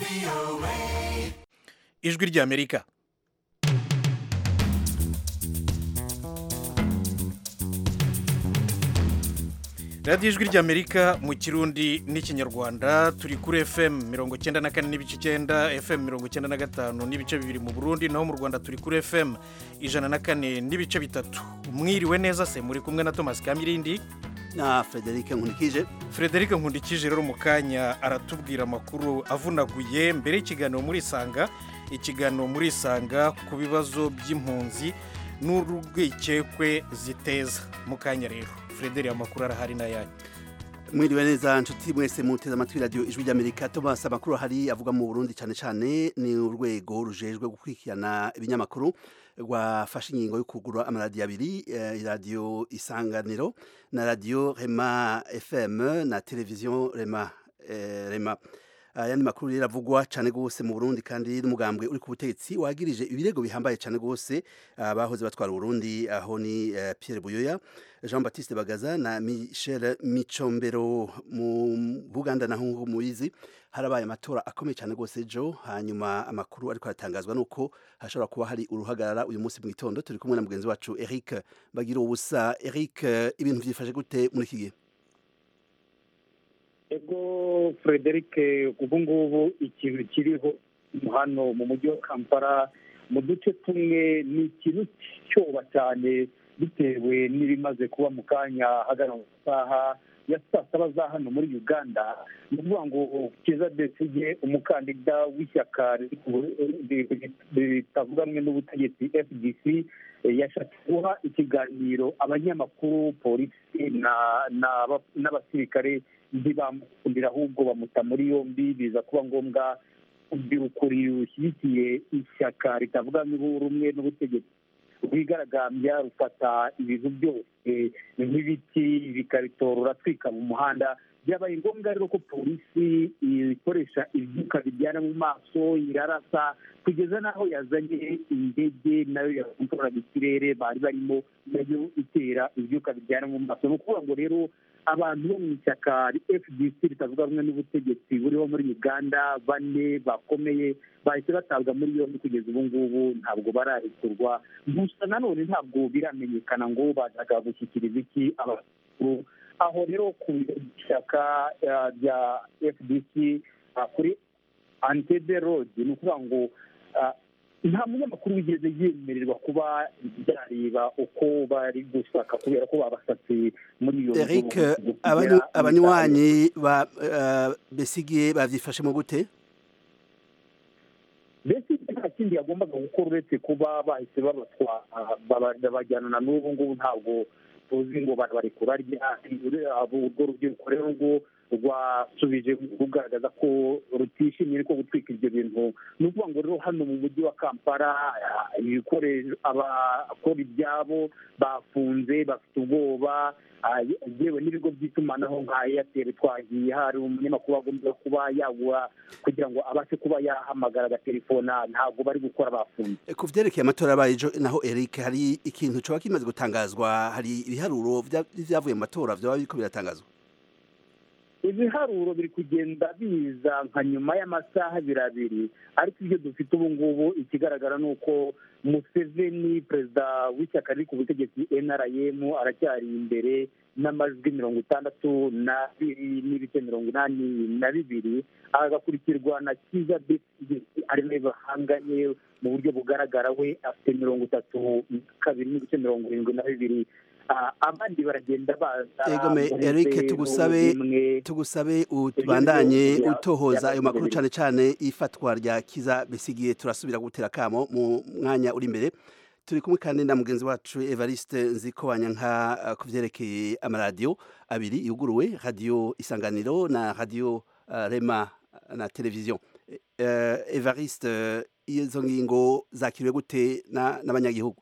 ijwi ry'amerika radiyo ijwi ry'amerika mu kirundi n'ikinyarwanda turi kuri fm mirongo icyenda na kane n'ibice icyenda fm mirongo icyenda na gatanu n'ibice bibiri mu burundi naho mu rwanda turi kuri fm ijana na kane n'ibice bitatu mwiriwe neza se muri kumwe na thomas kamirindi na Frederic Nkunikije frederic nkundikije rero mu kanya aratubwira amakuru avunaguye mbere y'ikiganiro muri isanga ikiganiro muri isanga ku bibazo by'impunzi n'urwikekwe ziteza mu kanya rero frederic amakuru arahari n'ayanyu mwiriwe neza nshuti mwese muteze amatwi radio ijwi ry'Amerika Thomas amakuru hari avuga mu Burundi cyane cyane ni urwego rujejwe gukurikirana ibinyamakuru rwafashe ingingo yo kugura amaradiyo abiri eh, radio isanganiro na radio Rema FM na televiziyo Rema eh, Rema ayandi makuru rero avugwa cyane gose mu Burundi kandi n'umugambwe uri ku butegetsi wagirije ibirego bihambaye cyane gose abahoze batwara Burundi aho ni eh, Pierre Buyoya Jean Baptiste Bagaza na Michel Micombero mu Buganda naho muyizi harabaye amatora akomeye cyane gose jo hanyuma amakuru ariko aratangazwa nuko hashobora kuba hari uruhagarara uyu munsi mu gitondo turi kumwe na mugenzi wacu Eric Bagira ubusa Eric ibintu byifashe gute muri iki gihe ego frederic ubu ngubu ikintu kiriho hano mu mujyi wa kampala mu duce tumwe ni ikintu cyoba cyane bitewe n'ibimaze kuba mu kanya hagana mu masaha ya saa saba za hano muri uganda ni ukuvuga ngo kiza desige umukandida w'ishyaka ritavuga rumwe n'ubutegetsi fdc yashatse guha ikiganiro abanyamakuru polisi n'abasirikare ntibamukundira ahubwo bamuta muri yombi biza kuba ngombwa urubyiruko rushyigikiye ishyaka ritavuga rumwe n'ubutegetsi rwigaragambya rufata ibintu byose nk'ibiti ibikarito ruratwika mu muhanda byabaye ngombwa rero ko polisi ikoresha ibyuka bijyana mu maso irarasa kugeza n'aho yazanye indege nayo yakontorora ikirere bari barimo nayo itera ibyuka bijyana mu maso ni ukuvuga ngo rero abantu bo mu ishyaka fdc ritavuga rumwe n'ubutegetsi buriho muri uganda bane bakomeye bahise batabwa muri yombi kugeza ubu ngubu ntabwo bararekurwa gusa nanone ntabwo biramenyekana ngo bazaga gushyikiriza iki abakuru aho rero ku ishyaka rya fdc kuri antebe road ni ukuvuga ngo nta munyamakuru wigeze yemererwa kuba byareba uko bari gusaka kubera ko babasatse muri iyo Eric abanywanyi ba besigiye bavyifashemo gute mbese nta kindi yagombaga gukora uretse kuba bahise babatwara bajyana na n'ubu ngubu ntabwo tuzi ngo barabarekura urwo rubyiruko rero rwo rwasubije rugaragaza ko rutishimiye ariko gutwika ibyo bintu ni ukuvuga ngo rero hano mu mujyi wa kampala ibikoresho abakora ibyabo bafunze bafite ubwoba yewe n'ibigo by'itumanaho nka eyateri twagiye hari umunyamakuru wagomba kuba yabura kugira ngo abashe kuba yahamagara agatelefona ntabwo bari gukora bafunze ku byerekeye amatora yabaye ejo naho Eric hari ikintu coba kimaze gutangazwa hari ibiharuro byavuye mu matora byaba biriko biratangazwa ibiharuro biri kugenda biza nka nyuma y'amasaha abiri abiri ariko ibyo dufite ubu ngubu ikigaragara ni uko museveni perezida w'ishyaka riri ku butegetsi nrm aracyari imbere n'amajwi mirongo itandatu n'abiri n'ibice mirongo inani na bibiri agakurikirwa na kiza besigye ari nawe bahanganye mu buryo bugaragara we afite mirongo itatu kabiri n'ibice mirongo irindwi na bibiri abandi baragenda baza egome Eric tugusabe tugusabe utubandanye utohoza ayo makuru cyane cyane ifatwa rya kiza besigiye turasubira gutera kamo mu mwanya uri imbere turi kumwe kandi na mugenzi wacu Evariste Nzikobanya nka kuvyerekeye amaradiyo abiri yuguruwe radio isanganiro na radio uh, Rema na televiziyo uh, Evariste izo ngingo zakiriwe gute n'abanyagihugu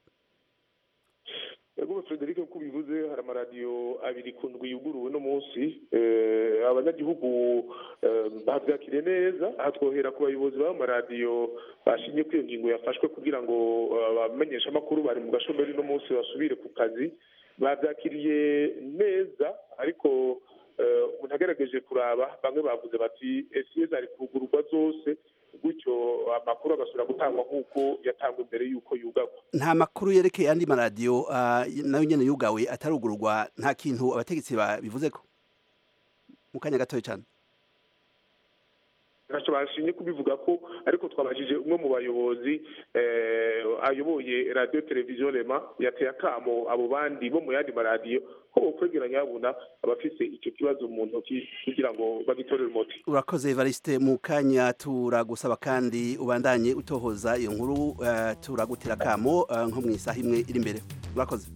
ego frederic uko bivuze hari amaradiyo abiri ku ndwi yuguruwe no munsi abanyagihugu babyakiriye neza aha twohera ku bayobozi b'amaradiyo bashimye ko iyo ngingo yafashwe kugira ngo abamenyesha amakuru bari mu gashomeri no munsi basubire ku kazi babyakiriye neza ariko umuntu agerageje kuraba bamwe bavuze bati esi zari kugururwa zose gutyo amakuru agasubira gutangwa nk'uko yatangwa imbere y'uko yugagwa nta makuru yerekeye andi maradiyo ah, nayo nyene yugawe atarugururwa nta kintu abategetsi babivuze ko mu kanya gatoya cyane ntacyo bashimye kubivuga ko ariko twabajije umwe mu bayobozi eh, ayoboye radiyo televiziyo rema yateye akamo abo bandi bo mu yandi maradiyo ko bokwegeranya babona abafise icyo kibazo mu ntoki kugira ngo bagitorere umuti urakoze evariste mu kanya turagusaba kandi ubandanye utohoza iyo nkuru eh, turagutira akamo eh, nko mu isaha imwe iri imbere urakoze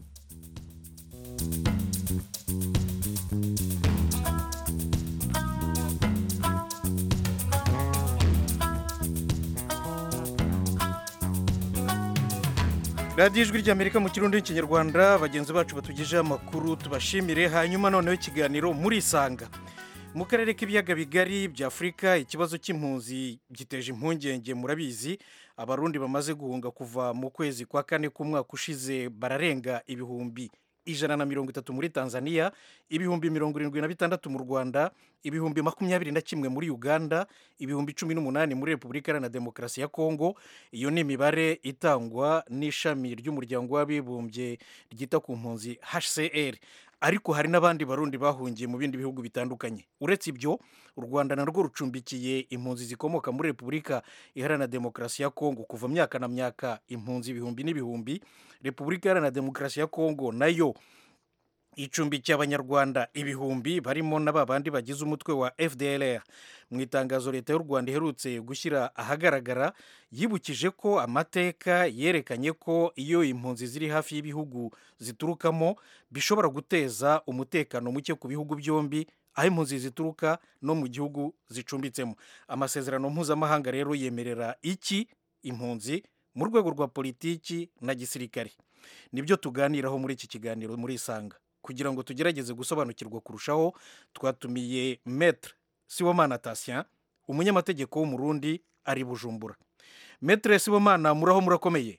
radiyo ijwi ry'amerika mu kirundi n'ikinyarwanda bagenzi bacu batugejeho amakuru tubashimire hanyuma noneho ikiganiro muri isanga mu karere k'ibiyaga bigari bya afurika ikibazo cy'impunzi giteje impungenge murabizi abarundi bamaze guhunga kuva mu kwezi kwa kane k'umwaka ushize bararenga ibihumbi ijana na mirongo itatu muri tanzania ibihumbi mirongo irindwi na bitandatu mu rwanda ibihumbi makumyabiri na kimwe muri uganda ibihumbi cumi n'umunani muri repubulika iharanira demokarasi ya kongo iyo ni imibare itangwa n'ishami ry'umuryango w'abibumbye ryita ku mpunzi hcr ariko hari n'abandi barundi bahungiye mu bindi bihugu bitandukanye uretse ibyo u rwanda narwo rucumbikiye impunzi zikomoka muri repubulika iharanira demokarasi ya kongo kuva myaka na myaka impunzi ibihumbi n'ibihumbi repubulika iharanira demokarasi ya kongo nayo icumbikiye abanyarwanda ibihumbi barimo na ba bandi bagize umutwe wa fdlr mu itangazo leta y'u rwanda iherutse gushyira ahagaragara yibukije ko amateka yerekanye ko iyo impunzi ziri hafi y'ibihugu ziturukamo bishobora guteza umutekano muke ku bihugu byombi aho impunzi zituruka no mu gihugu zicumbitsemo amasezerano mpuzamahanga rero yemerera iki impunzi mu rwego rwa politiki na gisirikare nibyo tuganiraho muri iki kiganiro muri isanga kugira ngo tugerageze gusobanukirwa kurushaho twatumiye metre siwomana tasien umunyamategeko w'umurundi ari bujumbura metre siwomana muraho murakomeye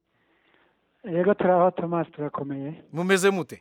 yego turaho tomasi turakomeye mumeze mute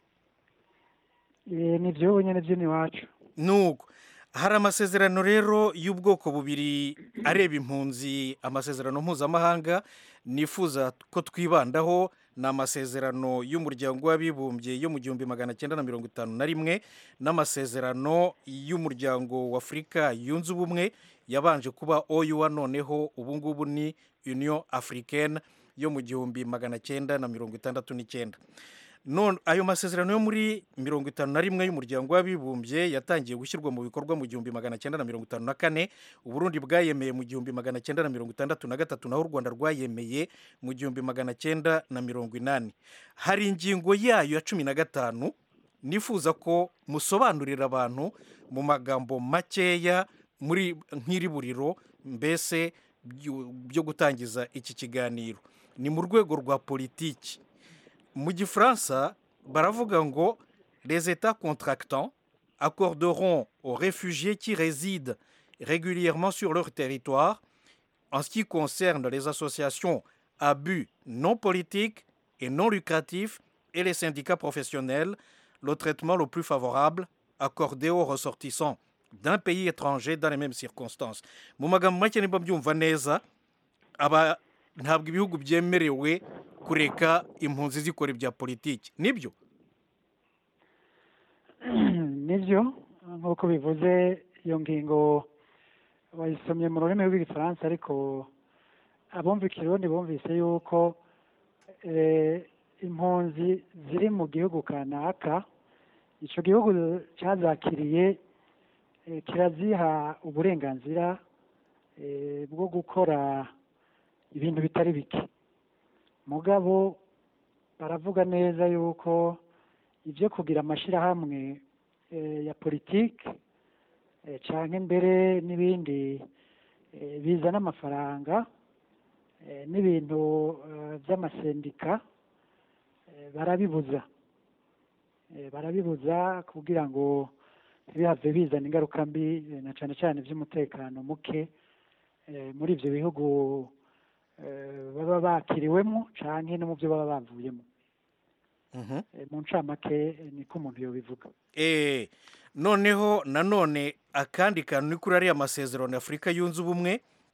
Eh, ni iby'ubu nyine by'iwacu nuko hari amasezerano rero y'ubwoko bubiri areba impunzi amasezerano mpuzamahanga nifuza ko twibandaho ni amasezerano y'umuryango w'abibumbye yo mu gihumbi magana cyenda na mirongo itanu na rimwe n'amasezerano y'umuryango w'afurika yunze ubumwe yabanje kuba oyuwa noneho ubu ngubu ni union africaine yo mu gihumbi magana cyenda na mirongo itandatu n'icyenda none ayo masezerano yo muri mirongo itanu na rimwe y'umuryango w'abibumbye yatangiye gushyirwa mu bikorwa mu gihumbi magana cyenda na mirongo itanu na kane uburundi bwayemeye mu gihumbi magana cyenda na mirongo itandatu na gatatu naho u rwanda rwayemeye mu gihumbi magana cyenda na mirongo inani hari ingingo yayo ya cumi na gatanu nifuza ko musobanurira abantu mu magambo makeya muri nk'iri buriro mbese byo- byo gutangiza iki kiganiro ni mu rwego rwa politiki mu gifaransa baravuga ngo les états contractants accorderont aux réfugiés qui résident régulièrement sur leur territoire en ce qui concerne les associations à but non politique et non lucratif et les syndicats professionnels le traitement le plus favorable accordé aux ressortissants d'un pays étranger dans les mêmes circonstances mu magambo make niba mbyumva neza aba ntabwo ibihugu byemerewe kureka impunzi zikora ibya politiki nibyo nibyo nk'uko bivuze iyo ngingo bayisomye mu rurimi rw'igifaransa ariko abumva ikirundi bumvise yuko eh, impunzi ziri mu gihugu kanaka icyo gihugu cyazakiriye eh, kiraziha uburenganzira eh, bwo gukora ibintu bitari bike mugabo baravuga neza yuko ibyo kugira amashyirahamwe eh, ya politiki eh, canke mbere n'ibindi eh, bizana amafaranga eh, n'ibintu eh, by'amasendika eh, barabibuza Eh, barabibuza kugira ngo ntibihave bizana ingaruka mbi eh, na cane cane by'umutekano muke eh, muri ivyo bihugu eh, baba bakiriwemo canke no mu byo baba bavuyemo Mhm. Eh, mu ncamake eh, niko umuntu yobivuga Eh, noneho nanone akandi kantu ni kuri ariya masezerano ya afurika yunze ubumwe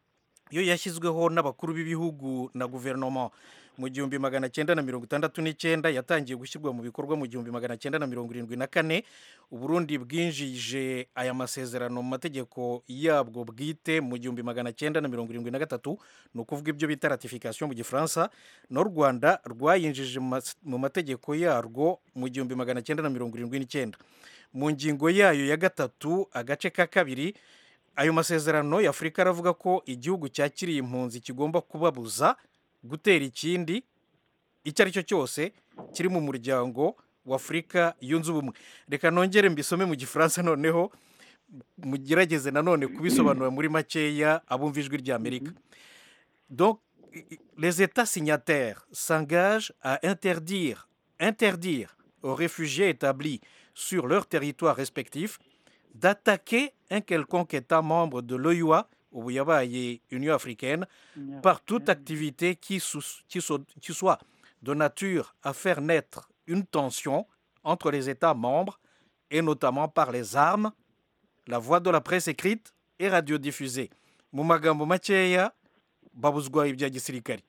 yo yashyizweho n'abakuru b'ibihugu na guverinoma mu gihumbi magana cyenda na mirongo itandatu n'icyenda yatangiye gushyirwa mu bikorwa mu gihumbi magana cyenda na mirongo irindwi na kane uburundi bwinjije aya masezerano mu mategeko yabwo bwite mu gihumbi magana cyenda na mirongo irindwi na gatatu ni ukuvuga ibyo bita ratification mu gifaransa n'u rwanda rwayinjije mu mas- mu mategeko yarwo mu gihumbi magana cyenda na mirongo irindwi n'icyenda mu ngingo yayo ya gatatu agace ka kabiri ayo masezerano y'afurika aravuga ko igihugu cyakiriye impunzi kigomba kubabuza gutera ikindi icyo ari cyo cyose kiri mu muryango w'afurika yunze ubumwe reka nongere mbisome mu gifaransa noneho mugerageze nanone kubisobanura muri makeya abumva ijwi ry'amerika donc les états signataires s'engagent à interdire interdire aux réfugiés établis sur leur territoire respectif d'attaquer un quelconque État membre de l'OUA, ubu yabaye Union africaine, par toute activité qui, sous- qui so- qui soit de nature à faire naître une tension entre les États membres, et notamment par les armes, la voie de la presse écrite et radiodiffusée. mu magambo makeya babuzwa ibya gisirikare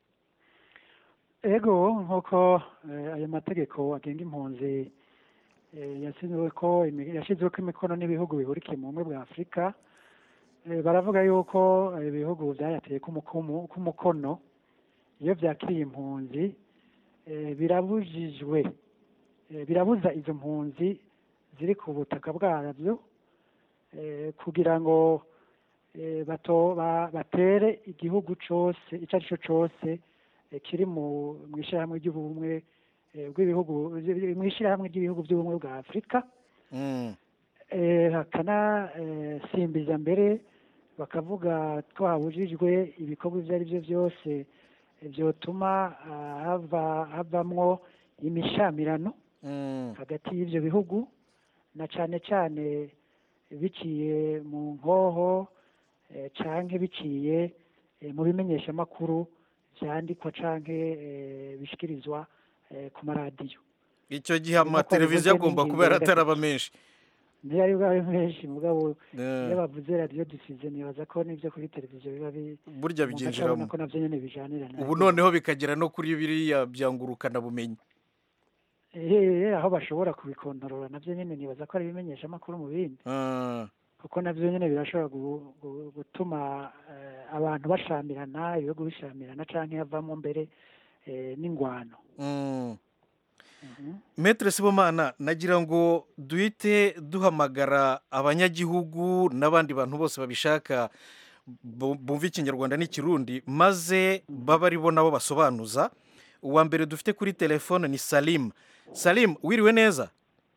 ego nk'uko eh, ayo mategeko agenga impunzi eh, yashyizweko imi- yashyizweko imikono n'ibihugu bihurikiye mu bumwe bwa afurika eh, baravuga yuko eh, ibihugu byayateye k'umukumu- k'umukono iyo byakiriye impunzi eh, birabujijwe eh, birabuza izo mpunzi ziri ku butaka bwabyo eh, kugira ngo eh, bato ba- batere igihugu cyose icyo ari cyo cyose eh, kiri mu mu ishyirahamwe ry'ubumwe eh, bw'ibihugu mu ishyirahamwe ry'ibihugu by'ubumwe bwa afurika Mm. eh, bakanasimbiza mbere bakavuga ko habujijwe ibikorwa ibyo ari byo byose eh, byotuma ah, hava havamwo imishamirano Mm. hagati y'ibyo bihugu na cyane cyane biciye mu nkoho eh, canke biciye eh, mu bimenyeshamakuru vyandikwa canke eh, bishikirizwa eh, ku maradiyo icyo gihe Nk'uko amateleviziyo bivuze agomba n'ingingo kuba ya yarataraba menshi niyo ari bwawe menshi mugabo Eh, iyo bavuze radiyo dusize nibaza ko n'ibyo kuri televiziyo biba bi burya umuntu acabona bigenjeramo ko navyo nyene bijanirana ubu noneho bikagera no kuri biriya byangurukana bumenyi Eh, aho bashobora kubikontorora navyo nyene nibaza ko ari ibimenyeshamakuru mu bindi Ah, kuko navyo nyene birashobora gu- gu- gutuma eh, abantu bashamirana ibihugu bishamirana canke havamo mbere eh, n'ingwano mm. Mhm. Maître Sibomana nagira ngo duhite duhamagara abanyagihugu n'abandi bantu bose babishaka bu- bumva ikinyarwanda n'ikirundi maze baba ari bo nabo basobanuza uwa mbere dufite kuri telefone ni Salim Salim wiriwe neza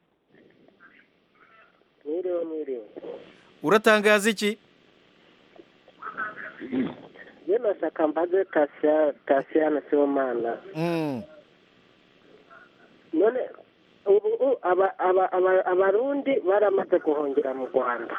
mwiriwe mwiriwe uratangaza iki ye nashaka mbaze tasiya tasiyana sibomana Mm, none ubu u- aba- aba- aba- abarundi baramaze guhungira mu rwanda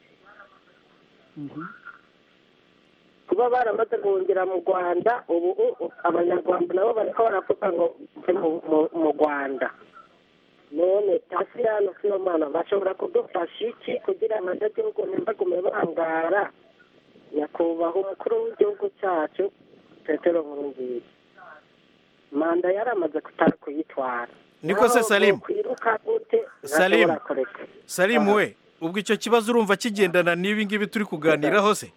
Mhm. kuba baramaze guhungira mu rwanda ubu u- abanyarwanda nabo bariko baravuga ngo mve mu- mu- mu rwanda none tasiyana sibomana bashobora kudufasha iki kugira abanyagihugu ntibagume bangara nyakubahwa umukuru w'igihugu cyacu petero nkurunziza manda yaramaze kutari kuyitwara Niko se Naho Salim? kwiruka gute Salim. ntashobora kureka Salim we ubwo icyo kibazo urumva kigendana n'ibi ngibi turi kuganiraho se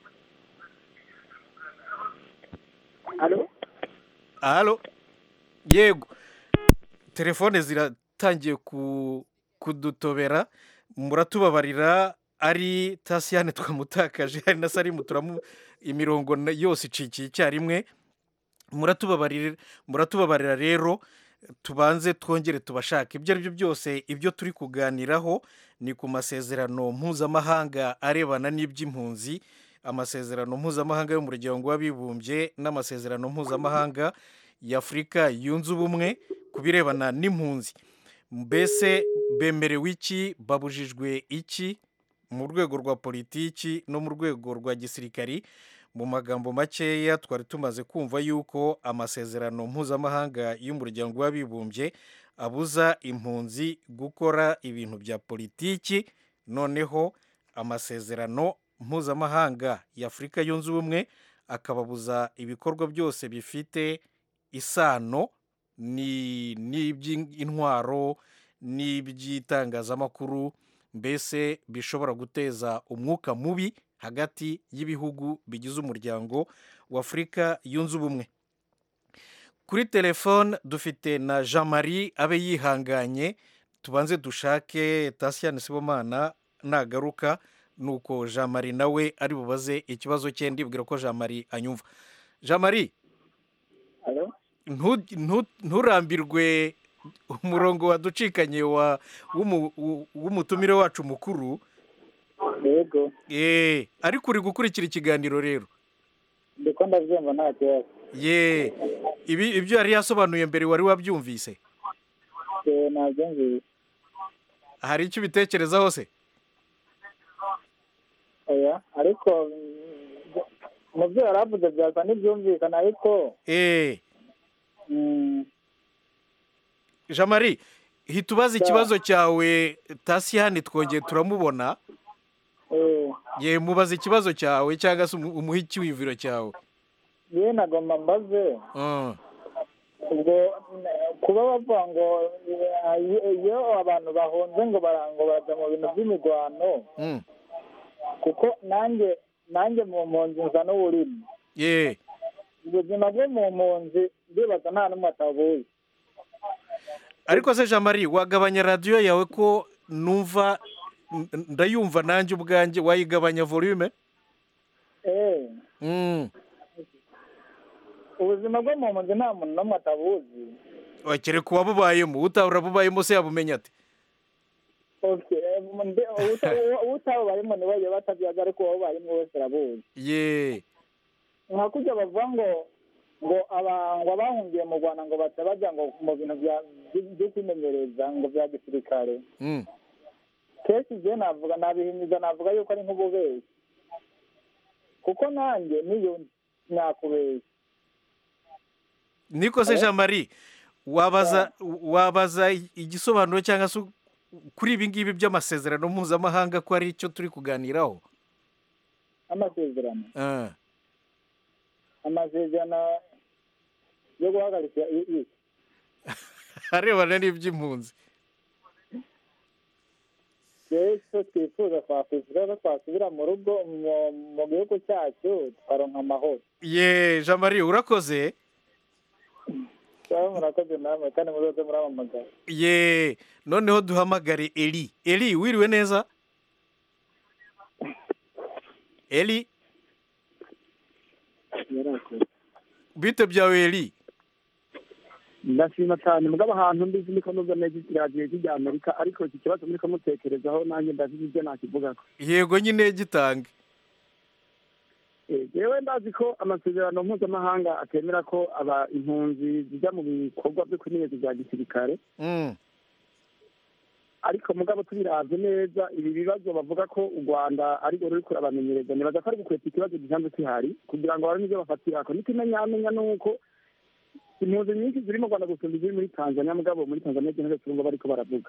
alo halo yego telefone ziratangiye ku kudutobera muratubabarira ari tasiyane twamutakaje hari na salimu turamu imirongo na- yose icikiye icyarimwe muratubabarira muratubabarira rero tubanze twongere tubashake ibyo ari byo byose ibyo turi kuganiraho ni ku masezerano mpuzamahanga arebana n'iby'impunzi amasezerano mpuzamahanga y'umuryango w'abibumbye n'amasezerano mpuzamahanga y'afurika yunze ubumwe ku birebana n'impunzi mbese bemerewe iki babujijwe iki mu rwego rwa politiki no mu rwego rwa gisirikari mu magambo makeya twari tumaze kumva yuko amasezerano mpuzamahanga y'umuryango w'abibumbye abuza impunzi gukora ibintu bya politiki noneho amasezerano mpuzamahanga y'afurika yunze ubumwe akababuza ibikorwa byose bifite isano ni n'iby'intwaro n'iby'itangazamakuru mbese bishobora guteza umwuka mubi hagati y'ibihugu bigize umuryango w'afurika yunze ubumwe kuri telefone dufite na jean marie abe yihanganye tubanze dushake tasiyani sibomana nagaruka nuko jean marie nawe ari bubaze ikibazo cye ndibwira ko jean marie anyumva jean marie nturambirwe umurongo waducikanye w'umutumire wacu mukuru yego ariko uri gukurikira ikiganiro rero ndiko ndabyumva nta kibazo ye ibi ibyo yari yasobanuye mbere wari wabyumvise nabyumvise hari icyo ubitekerezaho se oya ariko mu byo yari avuze byasa n'ibyumvikana ariko eee jean marie hita ubaza ikibazo cyawe tasiyani twongeye turamubona ye mubaza ikibazo cyawe cyangwa se umuhe icyiyumviro cyawe yewe nagomba mbaze ubwo kuba bavuga ngo iyo abantu bahunze ngo bajya mu bintu by'imirwano kuko nanjye nanjye mu mpunzi nza n'uburimi ye ubuzima bwo mu mpunzi ndibaza nta n'umwe atabuzi ariko se jean marie wagabanya radiyo yawe ko numva ndayumva nanjye ubwanjye wayigabanya volume ubuzima bwo mu mpunzi nta muntu n'umwe atabuzi wakere kuba bubayemo utahora bubayemo se yabumenye ate utabubayemo niwe yaba atabyaza ariko uwabubayemo wese arabuzi ye nka kujya bavuga ngo ngo ngo abahungiye mu rwanda ngo baca bajya ngo mu bintu byo kwimenyereza ngo bya gisirikare kenshi igihe navuga nabihimiza navuga yuko ari nk'ububeshyi kuko nanjye niyo nakubeshya niko se jean marie wabaza wabaza igisobanuro cyangwa se kuri ibi ngibi by'amasezerano mpuzamahanga ko ari icyo turi kuganiraho amasezerano amasezerano yo guhagarika arebana n'iby'impunzi rero twifuza twakwishyura ko twasubira mu rugo mu gihugu cyacu tukaronka amahoro ye jean marie urakoze murakoze namwe kandi muzoze muramamagara ye noneho duhamagare eri eri wiriwe neza eri bite byawe eri ndashima cyane mugabo ahantu mbizi niko nubwo neza radiyo y'ijya amerika ariko iki kibazo muri kumutekerezaho nanjye ndazi ibyo nakivugako yego nyine gitange yewe ndazi ko amasezerano mpuzamahanga atemera ko aba impunzi zijya mu bikorwa byo kwimenyereza bya gisirikare ariko mugabo tubiravye neza ibi bibazo bavuga ko u rwanda arirwo ruri kurabamenyereza nibaza ko ari gukweta ikibazo gisanzwe kihari kugira ngo babone ibyo bafatirako n'ikimenyamenya ni uko impunzi nyinshi ziri mu rwanda gusumba iziri muri tanzania mugabo muri tanzania igihano turumva bariko baravuga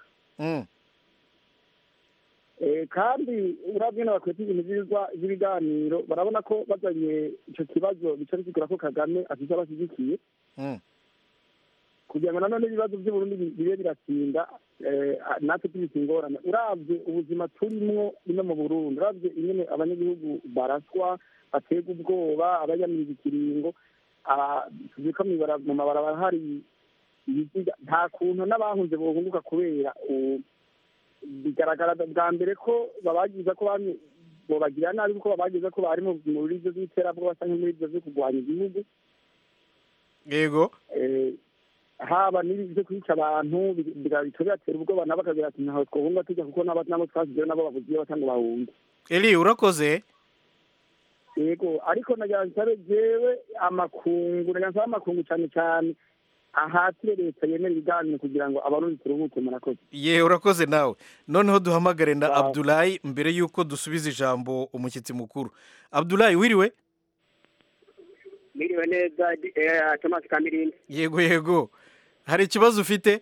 kandi urabye n'abakweta ibintu by'ibiganiro barabona ko bazanye icyo kibazo bica bisigura ko kagame afite abashyigikiye kugira ngo nanone ibibazo by'uburundi bibe biratinda natwe tubise ingorane urabye ubuzima turimwo ino mu burundi urabye ingene abanyagihugu baraswa baterwa ubwoba abayamiriza ikiringo tuzi ko mu mabarabara hari ibiziga nta kuntu n'abahunze bohunguka kubera bigaragara bwa mbere ko babagiza ko bobagira nabi kuko babagiza ko bari muri ibyo by'iterabwoba cyangwa muri ibyo byo kurwanya igihugu yego haba n'ibyo kwica abantu bigatera ubwoba nabo bakagira ati ntaho twahunga tujya kuko nabo twasizeyo nabo babuze iyo batanga bahunga eri urakoze yego ariko nagira nsabe jewe amakungu nagira nsabe amakungu cyane cyane ahatire leta yemera ibiganiro kugira ngo abarundi turuhuke murakoze ye urakoze nawe noneho duhamagare na abdulayi mbere y'uko dusubiza ijambo umushyitsi mukuru abdulayi wiriwe Miriwe neza Thomas Kamirindi. Yego yego. Hari ikibazo ufite?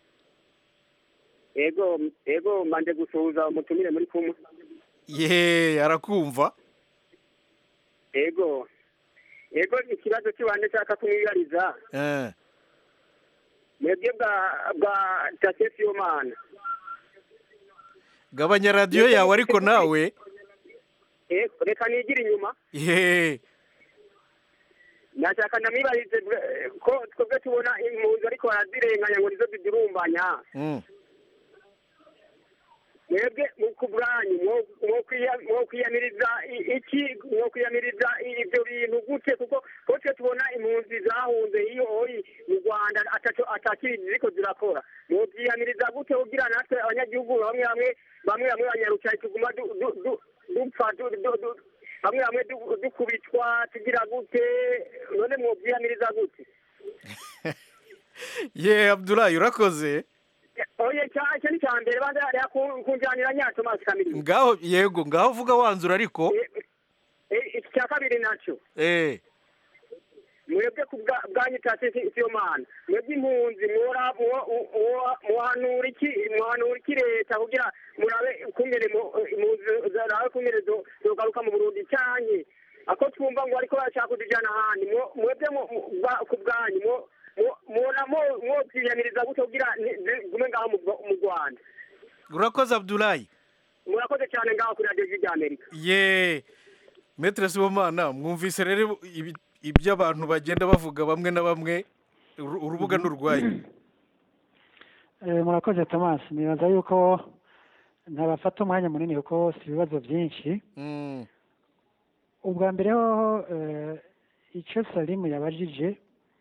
Yego yego manje gusuhuza umutumire muri kumwe. Ye arakumva. Yego. yego ikibazo cy'ibanze nshaka kumwibariza Eh, mwebwe bwa bwa tasesi y'umwana gabanya radiyo yawe ariko nawe Eh, reka nigire inyuma ye nashaka ndamwibarize eh, ko twebwe tubona impunzi ariko barazirenganya ngo nizo zidurumbanya Mm. mwebwe mu ku bwanyu mwo- mwo kwiya- mwo kwiyamiriza i- iki mwo kwiyamiriza i- ibyo bintu gute kuko ko twe tubona impunzi zahunze iyo oyi mu rwanda ataco atakiri ziriko zirakora mwo byiyamiriza gute kugira natwe abanyagihugu bamwe bamwe bamwe bamwe banyarucaye tuguma du- du- du- dupfa du- du- du- bamwe bamwe du- dukubitwa tugira gute none mwo byiyamiriza gute ye abdulayi urakoze oye cya- icyo ni cya mbere banza hariya ku- kunjanira nyaco mazi kamiri ngaho yego ngaho vuga wanzura ariko Eh, iki cya kabiri naco eh mwebwe ku bwa- bwanyu tasisi siyo mana mwebwe impunzi mwora mwo- mwo- muhanura iki muhanura iki leta kugira murabe ukungene mu- impunzi zarabe ukungene zo- zogaruka mu burundi canke ako twumva ngo ariko bashaka kudujana ahandi mwo- mwebwe mu- mu- bwa- ku bwanyu mwo- mwo- mwona mwo- mwokwiyamiriza gute kugira ni- zigume ngaho mu mu rwanda urakoze abdulayi murakoze cyane ngaho kuri radiyo ry'amerika ye metere sibomana mwumvise rero ibi- ibyo abantu bagenda bavuga bamwe na bamwe uru- urubuga ni urwanyu Eh, murakoze thomas nibaza yuko ntabafata umwanya munini kuko si ibibazo byinshi Mm. ubwa mbere hoho eh, icyo salimu yabajije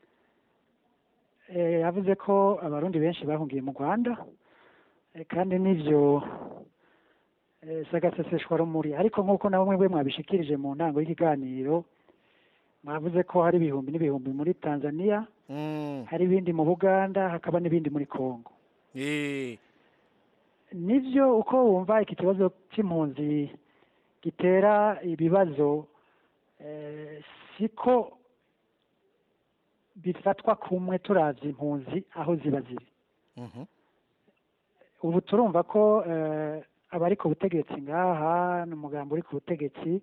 eh, yavuze ko abarundi benshi bahungiye mu rwanda eh, kandi n'ibyo eh, si agaseseshwa rumuri ariko nk'uko nabo mwebwe mwabishikirije mu ntango y'ikiganiro mwavuze ko hari ibihumbi n'ibihumbi muri tanzania Mm. hari ibindi mu buganda hakaba n'ibindi muri congo Eh. nibyo uko wumva iki kibazo cy'impunzi gitera ibibazo eh, siko bifatwa kumwe turavye impunzi aho ziba ziri Mhm. ubu turumva ko eh, abari ku butegetsi ngaha n'umugambi uri ku butegetsi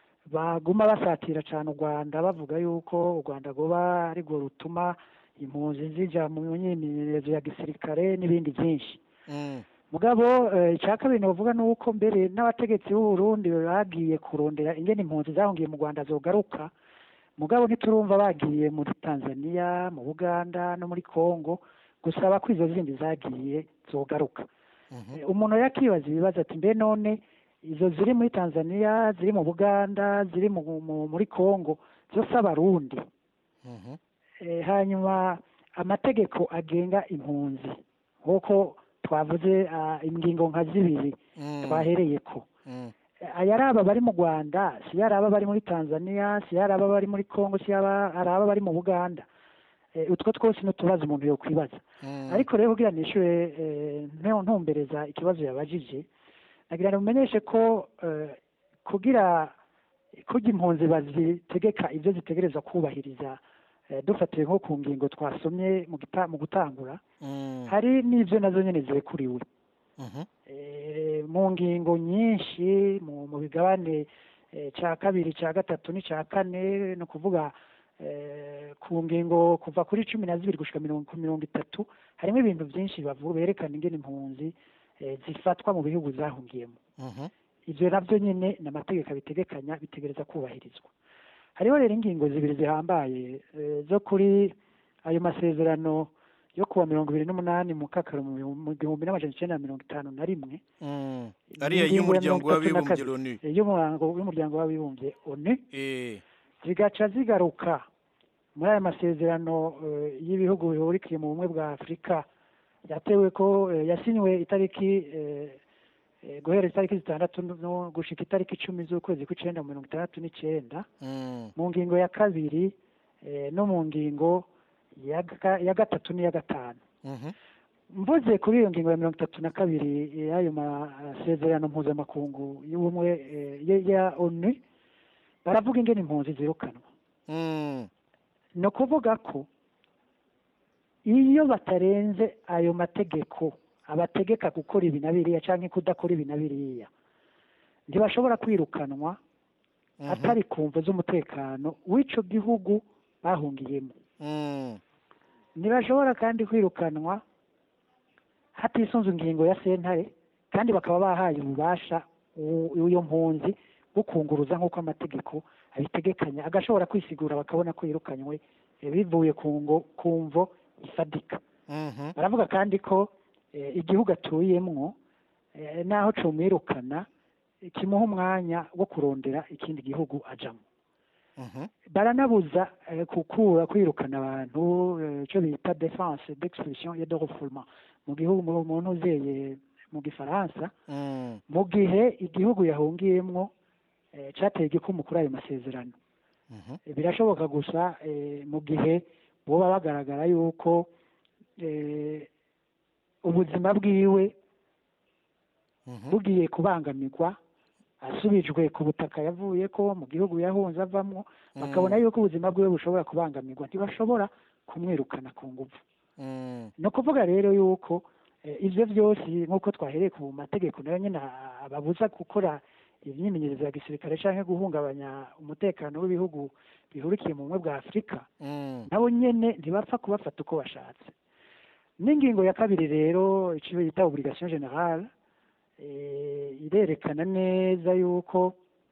baguma basatira cyane u rwanda bavuga yuko u rwanda rwoba arirwo rutuma impunzi zija mu myimenyerezo ya gisirikare n'ibindi byinshi Mm. mugabo eh, icya kabiri novuga ni uko mbere n'abategetsi b'u Burundi bagiye kurondera ingene impunzi zahungiye mu rwanda zogaruka mugabo ntiturumva bagiye muri tanzania mu buganda no muri congo gusaba ko izo zindi zagiye zogaruka Mhm. Eh, umuntu yakibaza ibibazo ati mbe none izo ziri muri tanzania ziri mu buganda ziri mu, mu, muri congo zose abarundi Mhm. Eh, hanyuma amategeko agenga impunzi nk'uko twavuze ah, ingingo nka zibiri Mm. twahereye ko Mm. aya ari aba bari mu rwanda si ari aba bari muri tanzania si ari aba bari muri congo si aba- ari aba bari mu buganda Eh, utwo twose ni utubazo umuntu yokwibaza Mm. ariko rero kugira nishyure nteho ntumbereza ikibazo yabajije nagira ngo mumenyeshe ko eh, kugira kugira impunzi bazitegeka ibyo zitegereza kubahiriza eh, dufatiye nko ku ngingo twasomye mu gita- mu gutangura Mm. hari n'ibyo nazo nyine zirekuriwe Mhm. Eh, mu ngingo nyinshi mu mu bigabane eh, cya kabiri cya gatatu n'icya kane ni ukuvuga eh, ku ngingo kuva kuri cumi na zibiri gushyika mirongo ku mirongo itatu harimo ibintu byinshi bavuga berekana ingene impunzi eh, zifatwa mu bihugu zahungiyemo Mhm. ibyo nabyo nyine ni amategeko abitegekanya bitegereza kubahirizwa hariho rero ingingo zibiri zihambaye eh, zo kuri ayo masezerano yo kuwa mirongo ibiri n'umunani mu kakaro mu bihumbi- mu gihumbi n'amajana icyenda na mirongo itanu na rimwe Mm. ariya Ingingo ya y'umuryango mirongo itatu na w'abibumbye kabiri. loni Eh, y'umuryango w'umuryango w'abibumbye onu Eh. zigaca zigaruka muri aya masezerano eh, y'ibihugu bihurikiye mu bumwe bwa afurika yatewe ko eh, yasinywe itariki eh, eh, guhera itariki zitandatu no gushika itariki icumi z'ukwezi kw'icenda mu mirongo itandatu n'icenda Mm. mu ngingo ya kabiri eh, no mu ngingo ya ga- ya gatatu n'iya gatanu Mhm. mvuze kuri iyo ngingo ya mirongo itatu na kabiri eh, y'ayo masezerano mpuzamakungu y'ubumwe eh, ya- ya onu baravuga ingene impunzi zirukanwa Mm. ni ukuvuga ko iyo batarenze ayo mategeko abategeka gukora ibi na biriya cyangwa kudakora ibi na biriya ntibashobora kwirukanwa Mhm. atari ku mvo z'umutekano w'ico gihugu bahungiyemo Mm. ntibashobora kandi kwirukanwa hatisunze ingingo ya sentare kandi bakaba bahaye ububasha u- uyo mpunzi bwo kunguruza nk'uko amategeko abitegekanya agashobora kwisigura bakabona ko yirukanywe eh, bivuye ku ngo ku mvo ifadika Mhm. baravuga kandi ko eh, igihugu atuyemwo eh, naho comwirukana eh, kimuha umwanya wo kurondera ikindi gihugu ajamwo Mhm. baranabuza eh, gukura kwirukana abantu eh, ico bita defense d'expulsion et de refoulement mu gihugu mu mu ntuzeye mu gifaransa Mm. mu gihe igihugu yahungiyemwo eh, cateye igikumu kuri ayo masezerano Mhm. Eh, birashoboka gusa eh, mu gihe boba bagaragara yuko eh, ubuzima bwiwe Mhm. bugiye kubangamirwa asubijwe ku butaka yavuye ko mu gihugu yahunze avamwo bakabona yuko ubuzima bwiwe bushobora kubangamirwa ntibashobora kumwirukana ku nguvu Mm. ni ukuvuga rero yuko eh, ivyo vyose nk'uko twahereye ku mategeko nayo nyine a- ababuza gukora imyimenyerezo ya gisirikare canke guhungabanya umutekano w'ibihugu bihurikiye mu bumwe bwa afurika Mm. nabo nyene ntibapfa kubafata uko bashatse n'ingingo ya kabiri rero icyo bita obligation generale eh, irerekana neza yuko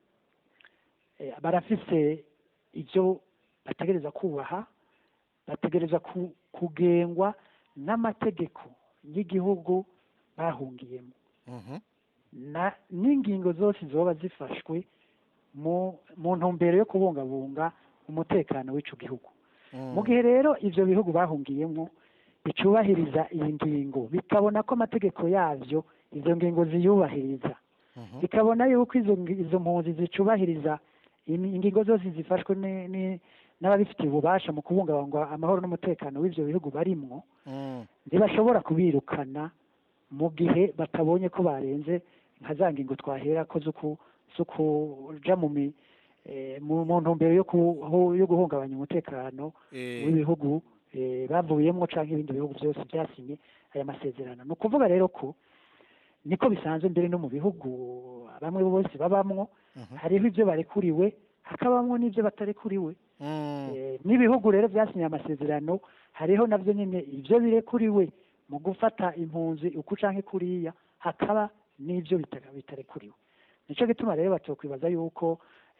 eh, barafise ivyo bategereza kubaha bategereza ku, kugengwa n'amategeko y'igihugu bahungiyemo Mhm. na n'ingingo zose zoba zifashwe mu mu ntumbero yo kubungabunga umutekano w'ico gihugu Mm. mu gihe rero ivyo bihugu bahungiyemo bicubahiriza iyi ngingo bikabona ko amategeko yavyo izo ngingo ziyubahiriza Mhm. bikabona yuko izo ngi- izo mpunzi zicubahiriza imi- ingingo zose zifashwe ni- ni- n'ababifitiye ububasha mu kubungabunga amahoro n'umutekano w'ivyo bihugu barimwo Mm. ntibashobora kubirukana mu gihe batabonye ko barenze nka za ngingo twahera ko zo ku- zo kuja mu mi eh, mu mu ntumbero yo ku- yo guhungabanya umutekano Eh. w'ibihugu eh, bavuyemwo canke ibindi bihugu byose byasinye aya masezerano ni ukuvuga rero ko niko bisanzwe mbere no mu bihugu bamwe bose babamwo Mhm. hariho ivyo barekuriwe hakabamwo n'ivyo batarekuriwe Mm. Eh, n'ibihugu rero byasinye amasezerano hariho navyo nyine ivyo birekuriwe mu gufata impunzi uku canke kuriya hakaba n'ivyo bita- bitarekuriwe nico gituma rero batokwibaza yuko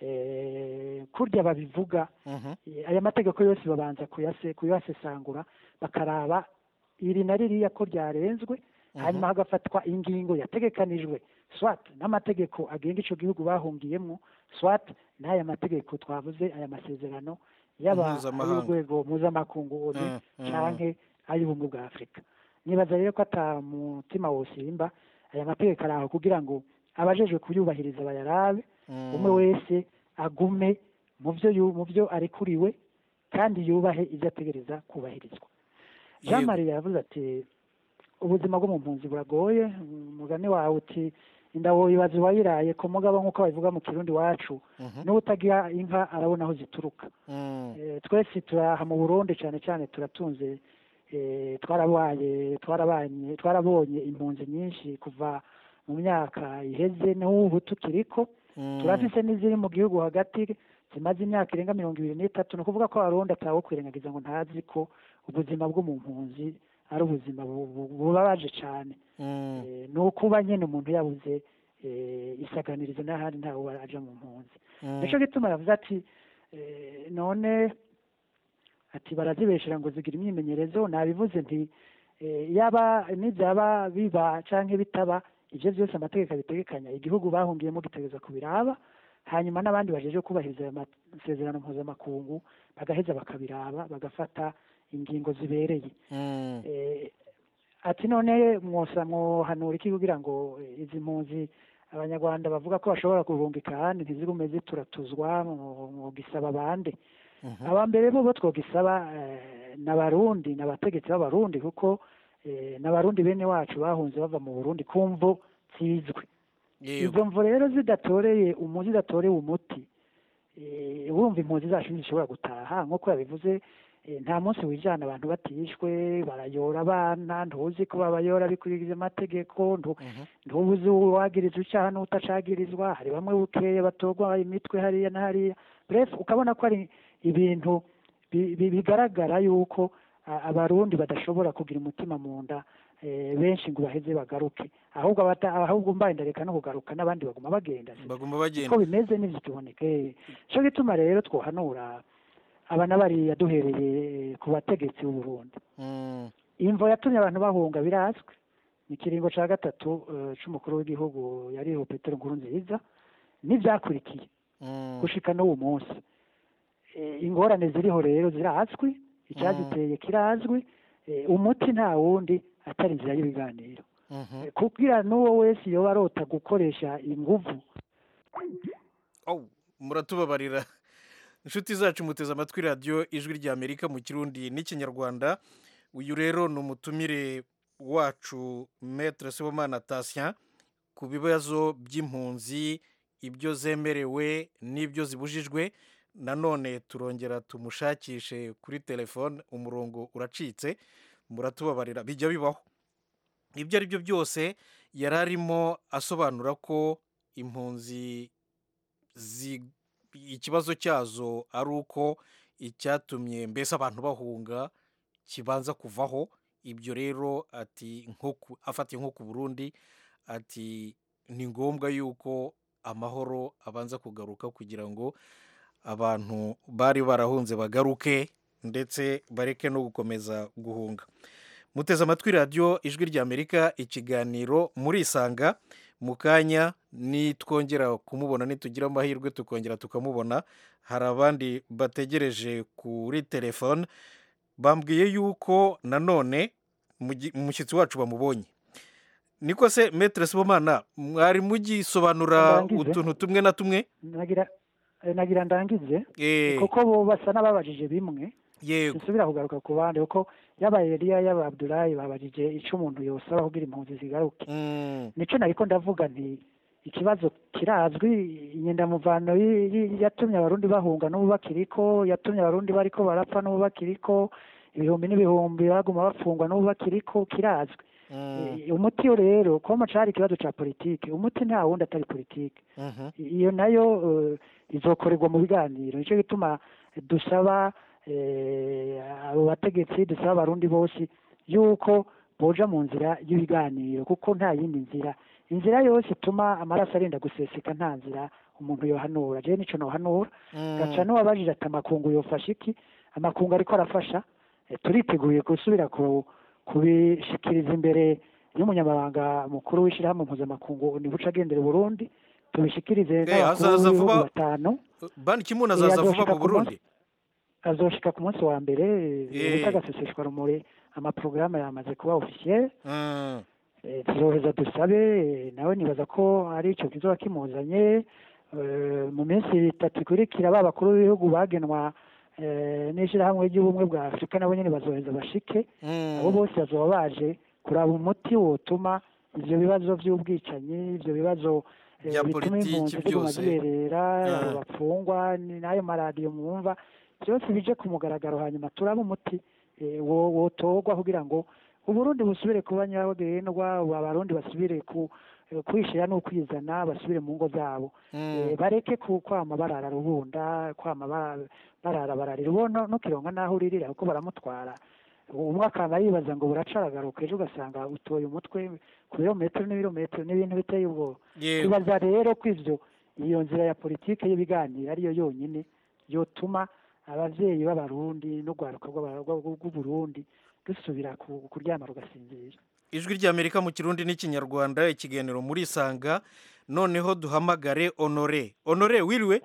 eh, kurya babivuga Mhm. eh, aya mategeko yose babanza kuyase kuyasesangura bakaraba iri na ririya ko ryarenzwe hanyuma hagafatwa ingingo yategekanijwe swat n'amategeko agenga ico gihugu bahungiyemwo swat n'aya mategeko twavuze aya masezerano yaba Mpuzamahanga. ay'urwego mpuzamakungu ONU Mm, mm. canke ay'ubumwe bwa afurika nibaza rero ko ata mutima wosimba aya mategeko ari aho kugira ngo abajejwe kuyubahiriza bayarabe Mm. umwe wese agume mu byo yu- mu byo arekuriwe kandi yubahe ibyo ategereza kubahirizwa jean Yego. marie yavuze ati ubuzima bwo mu mpunzi buragoye umugani wawe uti inda woyibaza uwayiraye ku mugabo nk'uko babivuga mu kirundi wacu Mhm. n'utagira inka arabona aho zituruka Mm. Eh, twese turaha mu burundi cyane cyane turatunze eh, twarabaye twarabanye twarabonye impunzi nyinshi kuva mu myaka iheze n'ubu tukiriko Mm. turafise n'iziri mu gihugu hagati zimaze imyaka irenga mirongo ibiri n'itatu ni ukuvuga ko abarundi atawo kwirengagiza ngo ntazi ko ubuzima bwo mu mpunzi ari ubuzima bu- bu- bubabaje cyane Mm. Eh, ni ukuba nyine umuntu yabuze eh, isaganirizo n'ahandi ntawe aja mu mpunzi Mm. nico gituma yavuze ati eh, none ati barazibeshera ngo zigira imyimenyerezo nabivuze nti eh, yaba nibyaba biba canke bitaba ivyo vyose amategeko abitegekanya igihugu bahungiyemo gitegereza kubiraba hanyuma n'abandi bajeje kubahiriza ayo masezerano mpuzamakungu bagaheza bakabiraba bagafata ingingo zibereye Mm. eh, ati none mwosa mwohanura iki kugira ngo eh, izi mpunzi abanyarwanda bavuga ko bashobora guhungika ahandi ntizigume zituratuzwa mu- mu gisaba abandi Mhm. abambere bo bo twogisaba eh, n'abarundi n'abategetsi b'abarundi kuko eh, n'abarundi bene wacu bahunze bava mu burundi kumvo zizwe Yego. izo mvo rero zidatoreye umu zidatorewe umuti eh, wumva impunzi zacu ntizishobora gutaha nk'uko yabivuze Eh, nta munsi wijana abantu batishwe barayora abana ntuzi ko babayora bikurikije amategeko ntu- ntubuzi uwagirizwa icyaha n'utacagirizwa hari bamwe bukeye batorwa imitwe hariya na hariya bref ukabona ko ari ibintu bi- bi- bigaragara yuko a- abarundi badashobora kugira umutima mu nda eh, benshi ngo baheze bagaruke ahubwo abata- ahubwo mbaye ndareka no kugaruka n'abandi baguma bagenda baguma bagenda uko bimeze n'ivyo tuboneka eh. nico gituma rero twohanura aba n'abariya duhereye ku bategetsi b'u Burundi Mm, imvo yatumye abantu bahunga birazwi ni ikiringo cya gatatu eh, c'umukuru w'igihugu yariho petero nkurunziza n'ibyakurikiye mm, gushika n'uwo munsi Eh, ingorane ziriho rero zirazwi icyaziteye kirazwi eh, umuti nta wundi atari inzira y'ibiganiro mhm. Eh, kugira n'uwo wese yoba arota gukoresha inguvu Oh, muratubabarira inshuti zacu muteze amatwi radiyo ijwi rya amerika mu kirundi n'ikinyarwanda uyu rero ni umutumire wacu metre sibomana tasien ku bibazo by'impunzi ibyo zemerewe n'ibyo zibujijwe nanone turongera tumushakishe kuri telefone umurongo uracitse muratubabarira bijya bibaho ibyo ari byo byose yari arimo asobanura ko impunzi zi- ikibazo cyazo ari uko icyatumye mbese abantu bahunga kibanza kuvaho ibyo rero ati nko ku- afatiye nko ku burundi ati ni ngombwa yuko amahoro abanza kugaruka kugira ngo abantu bari barahunze bagaruke ndetse bareke no gukomeza guhunga muteze amatwi radiyo ijwi rya amerika ikiganiro murisanga mu kanya nitwongera kumubona nitugira amahirwe tukongera tukamubona hari abandi bategereje kuri telefone bambwiye yuko nanone mugi- umushyitsi wacu bamubonye niko se metere sibomana mwari mugisobanura Ndangize. utuntu tumwe na tumwe nagira eh, nagira ndangize Eh, kuko bo basa n'ababajije bimwe yego nsubira kugaruka ku bandi kuko yaba Eliya yaba Abdulayi babajije ico umuntu yosaba kugira impunzi zigaruke Mm, nico nariko ndavuga nti ikibazo kirazwi inyendamuvano yi- yi- yatumye abarundi bahunga n'ubu bakiriko yatumye abarundi bariko barapfa n'ubu bakiriko ibihumbi n'ibihumbi baguma bafungwa n'ubu bakiriko kirazwi mm, Eh, umuti rero koma cari ikibazo ca politike umuti nta wundi atari politike mhm, iyo nayo eh, izokorerwa mu biganiro nicyo gituma dusaba eh, abo bategetsi dusaba abarundi bose yuko boja mu nzira y'ibiganiro kuko nta yindi nzira inzira yose ituma amaraso arenda guseseka nta nzira umuntu yohanura jewe nico nohanura mm. gaca n'uwabajije ati amakungu yofasha iki amakungu ariko arafasha Eh, turiteguye gusubira ku kubishikiriza imbere y'umunyamabanga mukuru w'ishyirahamwe mpuzamakungu nibuca agendera Burundi tubishikirize Eh, n'abakuru azaza b'ibihugu vuba- batanu bani kimuna Eh, azaza vuba azoshika mu ku burundi azoshika ku munsi wa mbere Eh. bita agaseseshwa rumuri amaporogaramu yamaze kuba officiel Mm, Eh, tuzoheza dusabe eh, nawe nibaza ko ari ico kizoba kimuzanye eh, mu minsi itatu ikurikira ba bakuru b'ibihugu bagenwa eh, n'ishirahamwe ry'ubumwe bwa afurika nabo nyene bazoheza bashike mm. abo bose bazoba baje kuraba umuti wotuma ivyo bibazo vy'ubwicanyi ivyo bibazo eh, Bya bituma politiki impunzi ziguma byose. ziberera Ah. abo bapfungwa ni- n'ayo maradiyo mwumva byose bije ku mugaragaro hanyuma turabe umuti eh, wo- wotorwa kugira ngo uburundi busubire kuba nyabagendwa abarundi basubire ku eh, kwishira n'ukwizana basubire mu ngo zabo Mm. Eh, bareke ku kwama barara rubunda kwama bara- barara bararira ubona nukironka naho uririra kuko baramutwara umwe akaba yibaza ngo buracaragaruka ejo ugasanga utoye umutwe ku birometero n'ibirometero n'ibintu biteye ubwoba Yewe. tubaza rero ko ivyo iyo nzira ya politike y'ibiganiro ariyo yonyine yotuma abavyeyi b'abarundi n'urwaruka rw'aba- rw'u- rw'uburundi rusubira ku- kuryama rugasinzira ijwi ry'amerika mu kirundi n'ikinyarwanda ikiganiro muri isanga noneho duhamagare honore honore wiriwe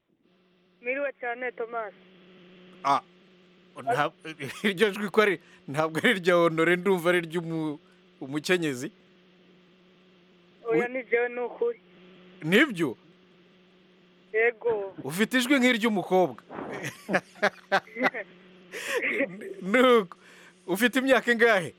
Miriwe cyane Thomas. ah nta- iryo jwi ko ari ntabwo ari irya honore ndumva ari iry'umukenyezi Oya ni jewe ni ukuri. nibyo Yego. ufite ijwi nk'iry'umukobwa nuko ufite imyaka ingahe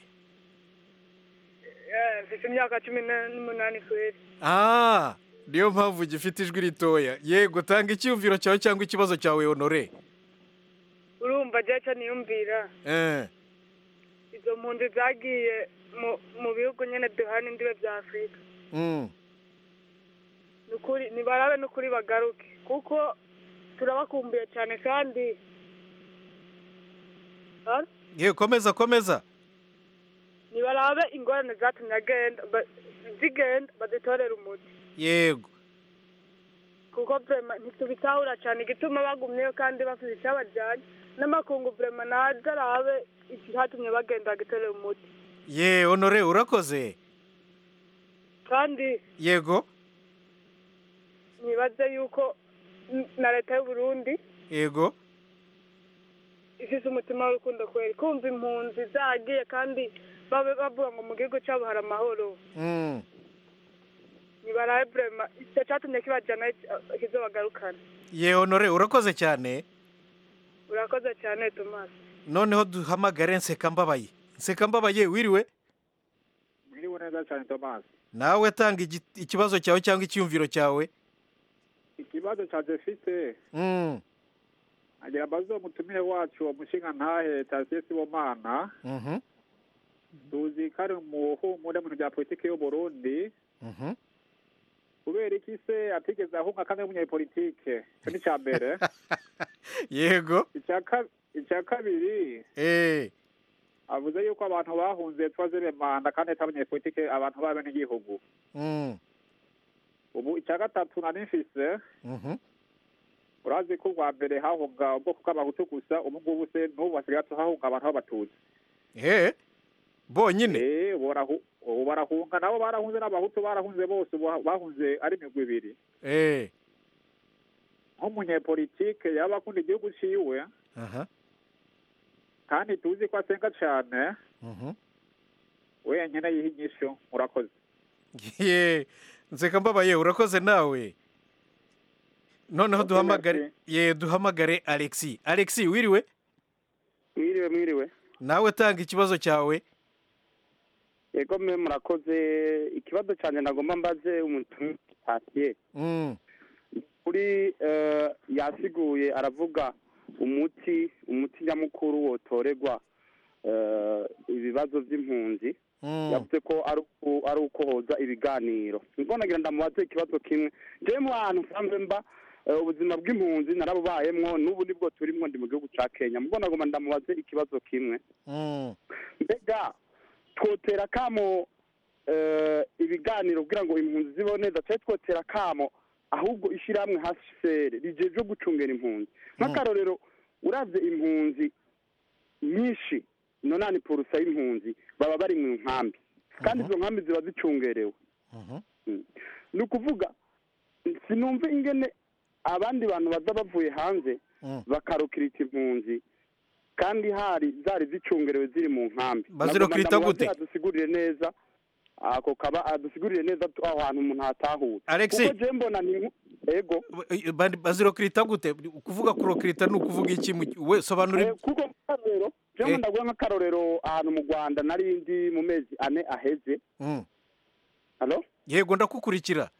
Eh, Mfite imyaka cumi na- n'umunani kweri. ah niyo mpamvu gifite ijwi ritoya yego tanga icyumviro cyawe cyangwa ikibazo cyawe honore Urumva urumva jeca niyumvira eh izo mpunzi zagiye mu mu bihugu nyene duhana indibe vya afurika mm. nukuri nibarabe nukuri bagaruke kuko turabakumbuye cyane kandi Ah, ye komeza komeza nibarabe ingorane zatumye agenda ba- zigenda bazitorere umuti yego kuko vrema ntitubitahura cyane igituma bagumyeyo kandi bafite icyabajyanye n'amakungu vrema naze arabe ikihatumye bagenda bagitorere umuti ye honore urakoze kandi yego nibaze yuko n- na leta y'u Burundi yego ifise umutima w'urukundo kweri kumva impunzi zagiye kandi babe bavuga ngo mu gihugu cyabo hari amahoro mm. nibarabe vrema icyo cyatumye kibajyana kizobagarukana ye honore urakoze cyane urakoze cyane tomasi noneho duhamagare nsekambabaye nsekambabaye wiriwe mwiriwe neza cyane tomasi nawe tanga igi- ikibazo cyawe cyangwa icyumviro cyawe ikibazo cya jefite mm. agira amaze umutumire wacu umushinga ntahe tasiye sibomana mhm tuzi ko ari umuhumure mu bintu bya politiki y'uburundi mhm kubera iki se atigeze ahunga kandi ari umunyapolitike icyo ni icya mbere yego icya ka- icya kabiri eh avuze yuko abantu bahunze twazebe manda kandi atari abanyapolitike abantu b'abenegihugu mm. ubu icya gatatu nari mfise mhm urazi ko ubwa mbere hahunga ubwoko bw'abahutu gusa ubu ngubu se n'ubu hasigaye hahunga abantu b'abatutsi eh bonyine eh borahu- ubu barahunga nabo barahunze n'abahutu barahunze bose ubu bahunze ari imigwi ibiri eh nk'umunyepolitike yaba akunda igihugu ciwe aha kandi tuzi ko asenga cane mhm wenyene yiha inyishu murakoze ye nsekambabaye urakoze nawe noneho Okay, duhamagare merci. ye duhamagare alexi alexi wiriwe mwiriwe mwiriwe nawe tanga ikibazo cyawe yego mwe murakoze ikibazo cyane nagomba mbaze umuntu tasiye mm. kuri eh, yasiguye aravuga umuti umuti nyamukuru wotorerwa eh, ibibazo by'impunzi Mm. yavuze ko ari uku- ari uko hoza ibiganiro nibwo nagira ndamubaze ikibazo kimwe jewe mu hantu nsanzwe mba eh, ubuzima bw'impunzi narabubayemwo n'ubu nibwo turimwo ndi mu gihugu ca kenya mubwo nagomba ndamubaze ikibazo kimwe Mm. mbega twotera kamo eh, ibiganiro kugira ngo impunzi zibeho neza cyangwa twotera kamo ahubwo ishyirahamwe hcr rijejwe gucungera impunzi nk'akarorero uravye impunzi nyinshi nonani porusa y'impunzi baba bari mu nkambi kandi izo nkambi ziba zicungerewe Mm. ni ukuvuga sinumva ingene abandi bantu baza bavuye hanze bakarukirita impunzi kandi hari zari zicungerewe ziri mu nkambi Bazirukirita Nagomba gute? ndamubaze adusigurire neza ako kaba adusigurire neza tu- aho hantu umuntu hatahura Alexis. kuko je mbona ni nku- ego Ba- bazirokirita gute kuvuga kurokirita ni ukuvuga iki mu- we sobanura Eh, kuko akarorero je ndaguha nk'akarorero ahantu mu rwanda nari ndi mu mezi ane aheze Mm. halo yego ndakukurikira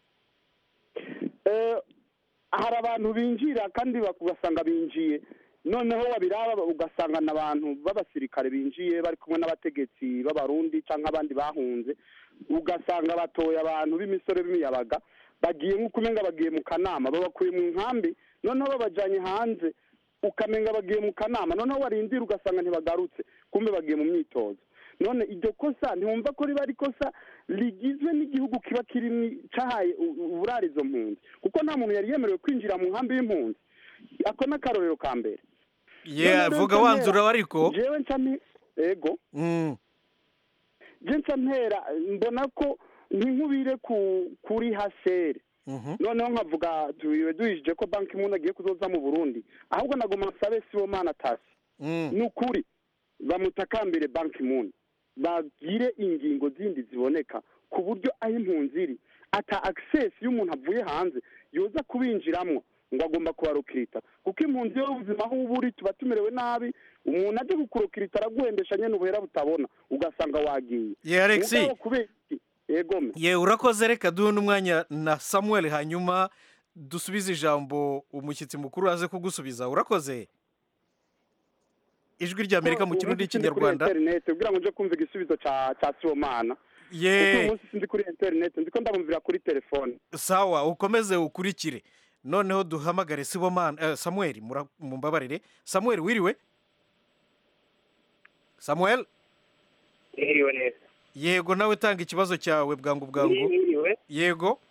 Eh, hari abantu binjira kandi bak- ugasanga binjiye noneho wabiraba ugasanga n'abantu b'abasirikare binjiye bari kumwe n'abategetsi b'abarundi cyangwa abandi bahunze ugasanga batoye abantu b'imisore b'imiyabaga bagiye nk'uko umenga bagiye mu kanama babakuye mu nkambi noneho babajyanye hanze ukamenga bagiye mu kanama noneho warindira ugasanga ntibagarutse kumbe bagiye mu myitozo none iryo kosa ntiwumva ko riba ari ikosa rigizwe n'igihugu kiba kirimo cyahaye u- u- uburare izo mpunzi kuko nta muntu yari yemerewe kwinjira mu nkambi y'impunzi ako ni akarorero ka mbere ye Noneho vuga nca wanzura mpera- ariko jewe nca mpi- ego Mm. je nca mpera mbona ko ntinkubire ku kuri hasere Mhm. noneho nkavuga tubiwe duhishije ko banki impunzi agiye kuzoza mu burundi ahubwo nagoma nsabe sibomana tasi Mm. ni ukuri bamutakambire banki impunzi bagire ingingo zindi ziboneka ku buryo aho impunzi iri ata access y'umuntu avuye hanze yoza kubinjiramo ngo agomba kubarukirita kuko impunzi yo ubuzima aho uba uri tuba tumerewe nabi umuntu aje kukurukirita araguhendesha nyene ubuhera butabona ugasanga wagiye Ye, Alexis. Mugabo kubera iki yegome ye urakoze reka duhe n'umwanya na samuel hanyuma dusubize ijambo umushyitsi mukuru aze kugusubiza urakoze ijwi ry'amerika mu kirundi n'ikinyarwanda interineti kugira ngo nje kumva igisubizo ca ca sibomana Ye. kuko uyu munsi sindi kuri interineti ndiko ndabumvira kuri telefone sawa ukomeze ukurikire noneho duhamagare sibomana eh, samuel mura- mumbabarire samuel wiriwe samuel Mwiriwe neza. yego nawe tanga ikibazo cyawe bwangu bwangu Mwiriwe. yego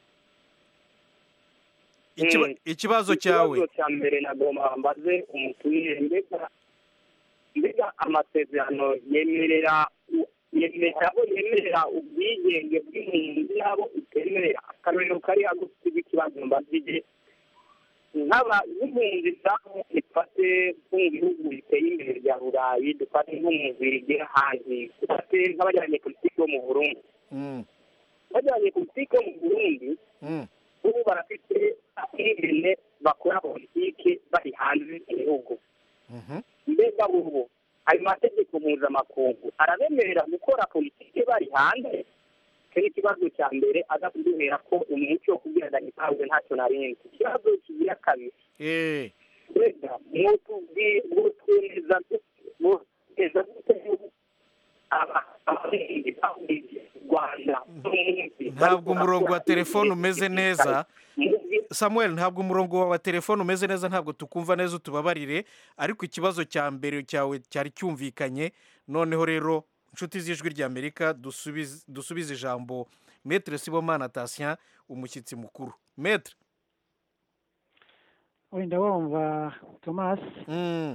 Ikiba- Mm. ikibazo cyawe Ikibazo cya mbere nagomba mbaze umutumire mbega mbega amasezerano yemerera yemerera abo yemerera ubwigenge bw'impunzi n'abo utemerera akarorero kari hagufi rw'ikibazo mbazije nk'aba nk'impunzi zabo dufate nko mu bihugu biteye imbere bya burayi dufate nko mu bigera hanze dufate nk'abajyanye politiki bo mu burundi Mm, bajyanye politiki yo mu burundi mm, ubu barafite ingene bakora politiki bari hanze y'igihugu mhm. mbega ubu ayo mategeko mpuzamakungu arabemerera gukora politiki bari hanze icyo ni ikibazo cya mbere aza kuduhera ko umuco wo kugira ngo gitanzwe ntacyo narindi ikibazo kigira kabiri Eh, mbega mwotwemeza mwotwemeza gute yuko aba- abarundi bahurije u rwanda n'umunsi ntabwo umurongo wa telefone umeze neza samuel ntabwo umurongo wa telefone umeze neza ntabwo tukumva neza utubabarire ariko ikibazo cya mbere cyawe cyari cyumvikanye noneho rero inshuti z'ijwi ry'amerika dusubize dusubize ijambo metere sibomana tasien umushyitsi mukuru metere wenda wumva thomas Mm,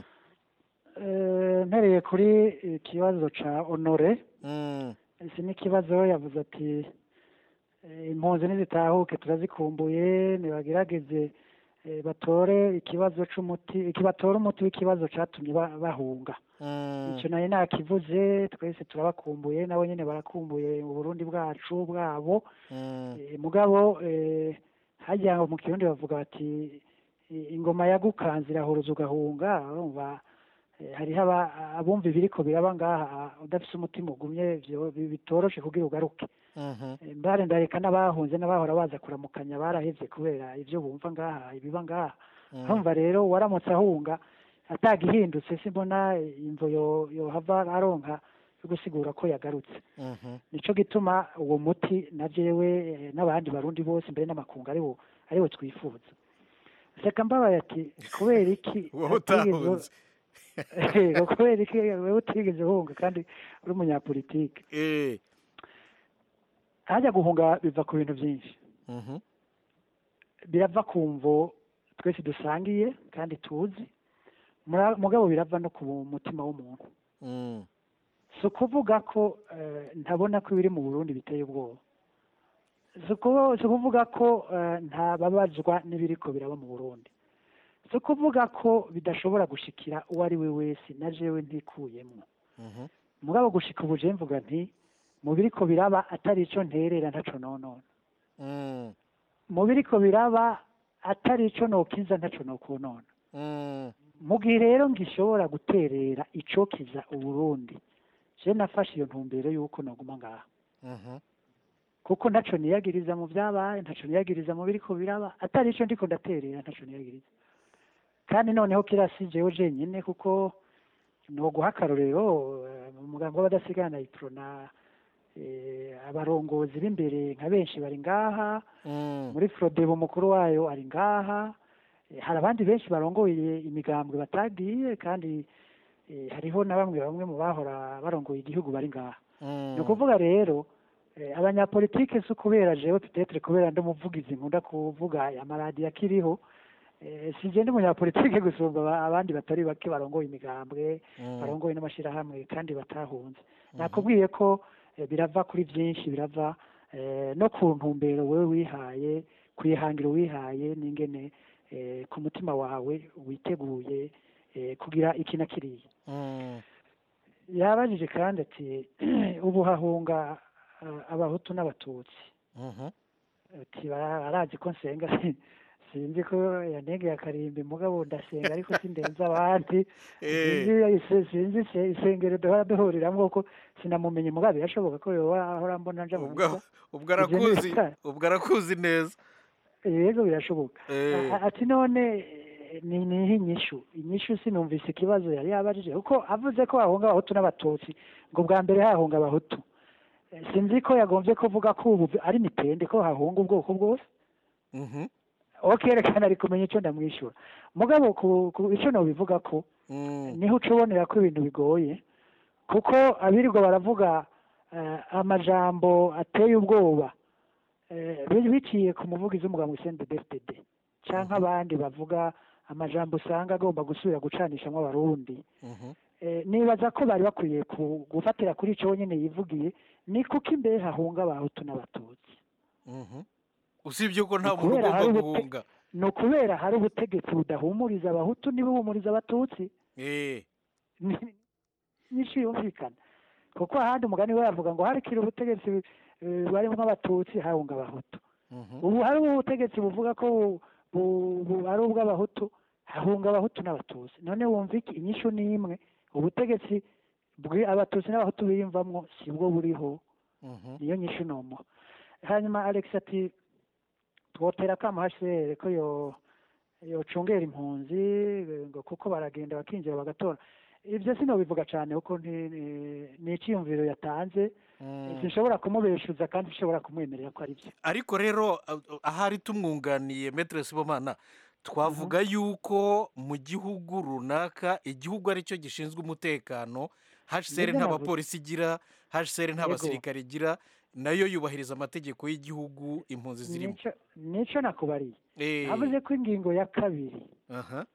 Eh, mpereye kuri ikibazo ca honore mm, iki ni ikibazo yavuze ati eh, impunzi nizitahuke turazikumbuye nibagerageze eh, batore ikibazo c'umuti iki batore umuti w'ikibazo catumye ba- bahunga mm, icyo nayo nakivuze twese turabakumbuye nabo nyine barakumbuye mu burundi bwacu bwabo mm, Eh, mugabo eh, hajya ngo mu kirundi bavuga bati i- ingoma yagukanze irahuruza ugahunga urumva eh, hariho aba- abumva ibiriko biraba ngaha udafise umutima ugumye vyo- bi- bitoroshe kugira ugaruke mhm, Eh, mbare ndareka n'abahunze n'abahora baza kuramukanya barahevye kubera ivyo bumva ngaha ibiba ngaha mm. urumva rero waramutse ahunga atagihindutse simbona imvo yo- yohava aronka yo gusigura ko yagarutse Mhm. nico gituma uwo muti na jewe eh, n'abandi barundi bose mbere n'amakungu ariwo ariwo twifuza seka mbabaye ati kubera iki wowe hatigeze- utahunze Yego, kubera iki wewe utigeze uhunga kandi uri umunyapolitike Eh, hajya guhunga biva ku bintu byinshi mhm, birava ku mvo twese dusangiye kandi tuzi Mura- mugabo birava no ku mutima w'umuntu mm, si ukuvuga ko eh, ntabona ko ibiri mu burundi biteye ubwoba si ukuvu- si ukuvuga ko eh, ntababazwa n'ibiriko biraba mu burundi si ukuvuga ko bidashobora gushikira uwo ari we wese na jewe ntikuyemwo mhm, mugabo gushika ubu je mvuga nti mu biriko biraba atari ico nterera ntaco nonona mm, mu biriko biraba atari ico nokiza ntaco nokonona mm, mu gihe rero ngishobora guterera icokiza uburundi je nafashe iyo ntumbero y'uko noguma ngaha mhm, kuko ntaco niyagiriza mu vyabaye ntaco niyagiriza mu biriko biraba atari ico ndiko ndaterera ntaco niyagiriza kandi noneho kirasi jewe jenyine kuko noguha akarorero eh, mu mugambi w'abadasigana iprona eh, abarongozi b'imbere nka benshi bari ngaha mm, muri frodebo umukuru wayo ari ngaha Eh, hari abandi benshi barongoye imigambwe batagiye kandi eh, hariho na bamwe bamwe mu bahora barongoye igihugu bari ngaha mm. ni ukuvuga rero eh, abanyapolitike si ukubera jewe petetre kubera ndi umuvugizi nkunda kuvuga amaradiyo akiriho eh, si je ndi umunyapolitike gusumba aba- abandi batari bake barongoye imigambwe Mm. barongoye n'amashirahamwe kandi batahunze nakubwiye ko eh, birava kuri byinshi birava eh, no ku ntumbero wewe wihaye kwihangiro wihaye n'ingene eh, ku mutima wawe witeguye eh, kugira iki na kiriya Mm, yabajije kandi ati ubu hahunga eh, abahutu n'abatutsi mhm, ati bara- barazi ko nsenga sinzi ko yanegeye akarimbi mugabo ndasenga ariko sindenza abandi Eh. sinzi ise- sinzi ise- isengero duhora duhuriramwo kuko sinamumenye mugabo birashoboka ko yoba ahora mbona nja mu ubwo misa ubwo Ivyo ni arakuzi ibitari. ubwo arakuzi neza yego birashoboka Eh. A- ati none eh, ni niho inyishu inyishu sinumvise ikibazo yari yabajije kuko avuze ko hahunga abahutu n'abatutsi ngo bwa mbere hahunga abahutu Eh, sinzi ko yagombye kuvuga ko ubu ari mitende ko hahunga ubwoko bwose Mhm. okerekana ari kumenya icyo ndamwishyura mugabo ku, ku icyo nobivuga ko Mm. niho uca ubonera ko ibintu bigoye kuko abirirwa baravuga eh, amajambo ateye ubwoba eh, bi- biciye ku muvugizi w'umuganga Hussein DFDD cyangwa abandi bavuga amajambo usanga agomba gusubira gucanishamo abarundi Mhm. eh, nibaza ko bari bakwiye ku- gufatira kuri icyo nyine yivugiye ni kuko imbere hahunga abahutu n'abatutsi Mhm. usibye ko nta Ni muntu ukubera ugomba hari ubute- guhunga ni ukubera hari ubutegetsi budahumuriza abahutu ntibuhumuriza abatutsi Eh. Ni- nyinshi yumvikana kuko ahandi umugani we yavuga ngo harikira ubutegetsi eh, barimo abatutsi hahunga abahutu Mhm. ubu hari ubutegetsi buvuga ko bu- bu- bu- ari ubw'abahutu hahunga abahutu n'abatutsi none wumva iki inyishu ni imwe ubutegetsi bwi- abatutsi n'abahutu biyumvamwo si bwo buriho Mhm. niyo nyishu nomo hanyuma alex ati twotera kama hcr ko yo yocungera impunzi eh, ngo kuko baragenda bakinjira bagatora ibyo sinobivuga cyane kuko nti- ni- ni icyiyumviro yatanze Mm. sinshobora kumubeshuza kandi sinshobora kumwemerera ko ari byo ariko rero a- ahari tumwunganiye metere sibomana twavuga yuko mu gihugu runaka igihugu aricyo gishinzwe umutekano hcr Nibyo nta navuze. bapolisi igira hcr nta Yego. basirikare igira nayo yubahiriza amategeko y'igihugu impunzi zirimo Nico- nico nakubariye Eh. navuze ko ingingo ya kabiri aha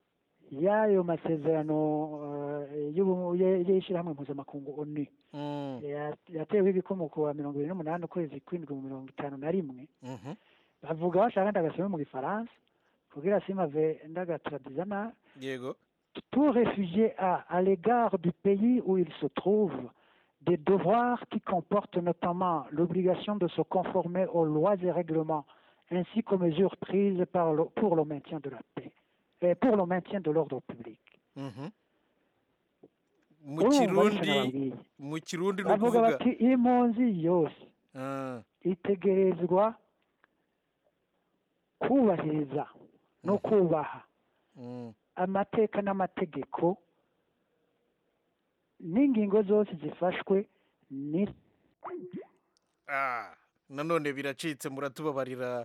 y'ayo masezerano eh, y'ubu- ye- y'ishyirahamwe mpuzamakungu onu Mm. ya- yateweho ibikomo ku wa mirongo ibiri n'umunani ukwezi kw'indwi mu mirongo itanu na rimwe Mhm. bavuga bashaka ndagasome mu gifaransa kugira simave ndagaturadiza nabi yego tout réfugié a, à l'égard du pays où il se trouve, des devoirs qui comportent notamment l'obligation de se conformer aux lois et règlements, ainsi qu'aux mesures prises par le- pour le maintien de la paix, et pour le maintien de l'ordre public. Mhm. mu Urumva kirundi nicyo nababwiye. mu kirundi ni bavuga ukuvuga bati impunzi yose Ah, itegerezwa kubahiriza no kubaha mm. amateka n'amategeko n'ingingo zose zifashwe ni Ah, nanone biracitse muratubabarira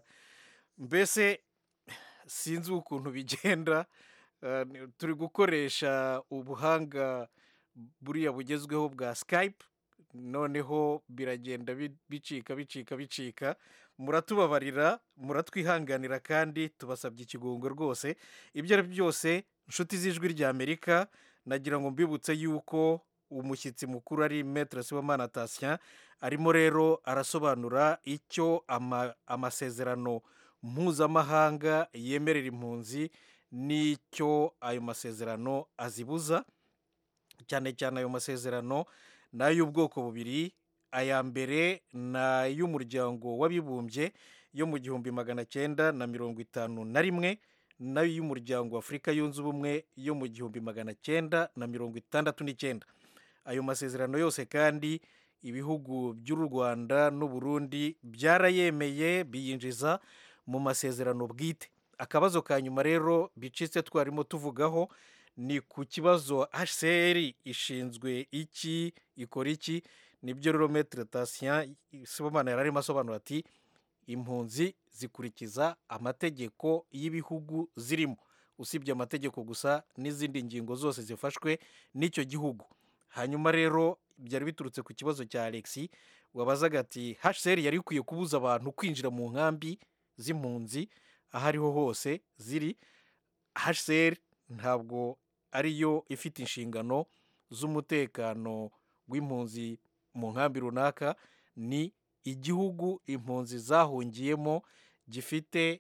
mbese sinzi ukuntu bigenda Ah, ni- turi gukoresha ubuhanga buriya bugezweho bwa skype noneho biragenda bi- bicika bicika bicika muratubabarira muratwihanganira kandi tubasabye ikigongo rwose ibyo ari byo byose inshuti z'ijwi ry'amerika nagira ngo mbibutse yuko umushyitsi mukuru ari metere sibomana tasien arimo rero arasobanura icyo ama- amasezerano mpuzamahanga yemerera impunzi n'icyo ayo masezerano azibuza cyane cyane ayo masezerano ni ay'ubwoko bubiri aya mbere ni ay'umuryango w'abibumbye yo mu gihumbi magana cyenda na mirongo itanu na rimwe n'ay'umuryango wa afurika yunze ubumwe yo mu gihumbi magana cyenda na mirongo itandatu n'icyenda ayo masezerano yose kandi ibihugu by'u rwanda n'uburundi byarayemeye biyinjiza mu masezerano bwite akabazo ka nyuma rero bicitse twarimo tuvugaho ni ku kibazo hcr ishinzwe iki ikora iki nibyo rero metere tasien sibomana yari arimo asobanura ati impunzi zikurikiza amategeko y'ibihugu zirimo usibye amategeko gusa n'izindi ngingo zose zifashwe n'icyo gihugu hanyuma rero byari biturutse ku kibazo cya alexi wabazaga ati hcr yari ikwiye kubuza abantu kwinjira mu nkambi z'impunzi aho ariho hose ziri hcr ntabwo ariyo ifite inshingano z'umutekano w'impunzi mu nkambi runaka ni igihugu impunzi zahungiyemo gifite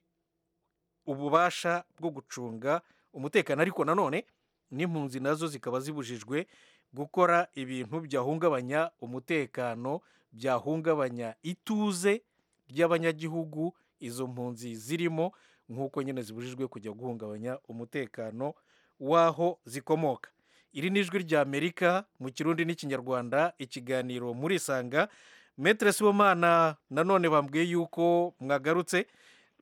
ububasha bwo gucunga umutekano ariko nanone n'impunzi nazo zikaba zibujijwe gukora ibintu byahungabanya umutekano byahungabanya ituze ry'abanyagihugu izo mpunzi zirimo nk'uko nyine zibujijwe kujya guhungabanya umutekano w'aho zikomoka iri ni ijwi ry'amerika mu kirundi n'ikinyarwanda ikiganiro murisanga metere sibomana nanone bambwiye yuko mwagarutse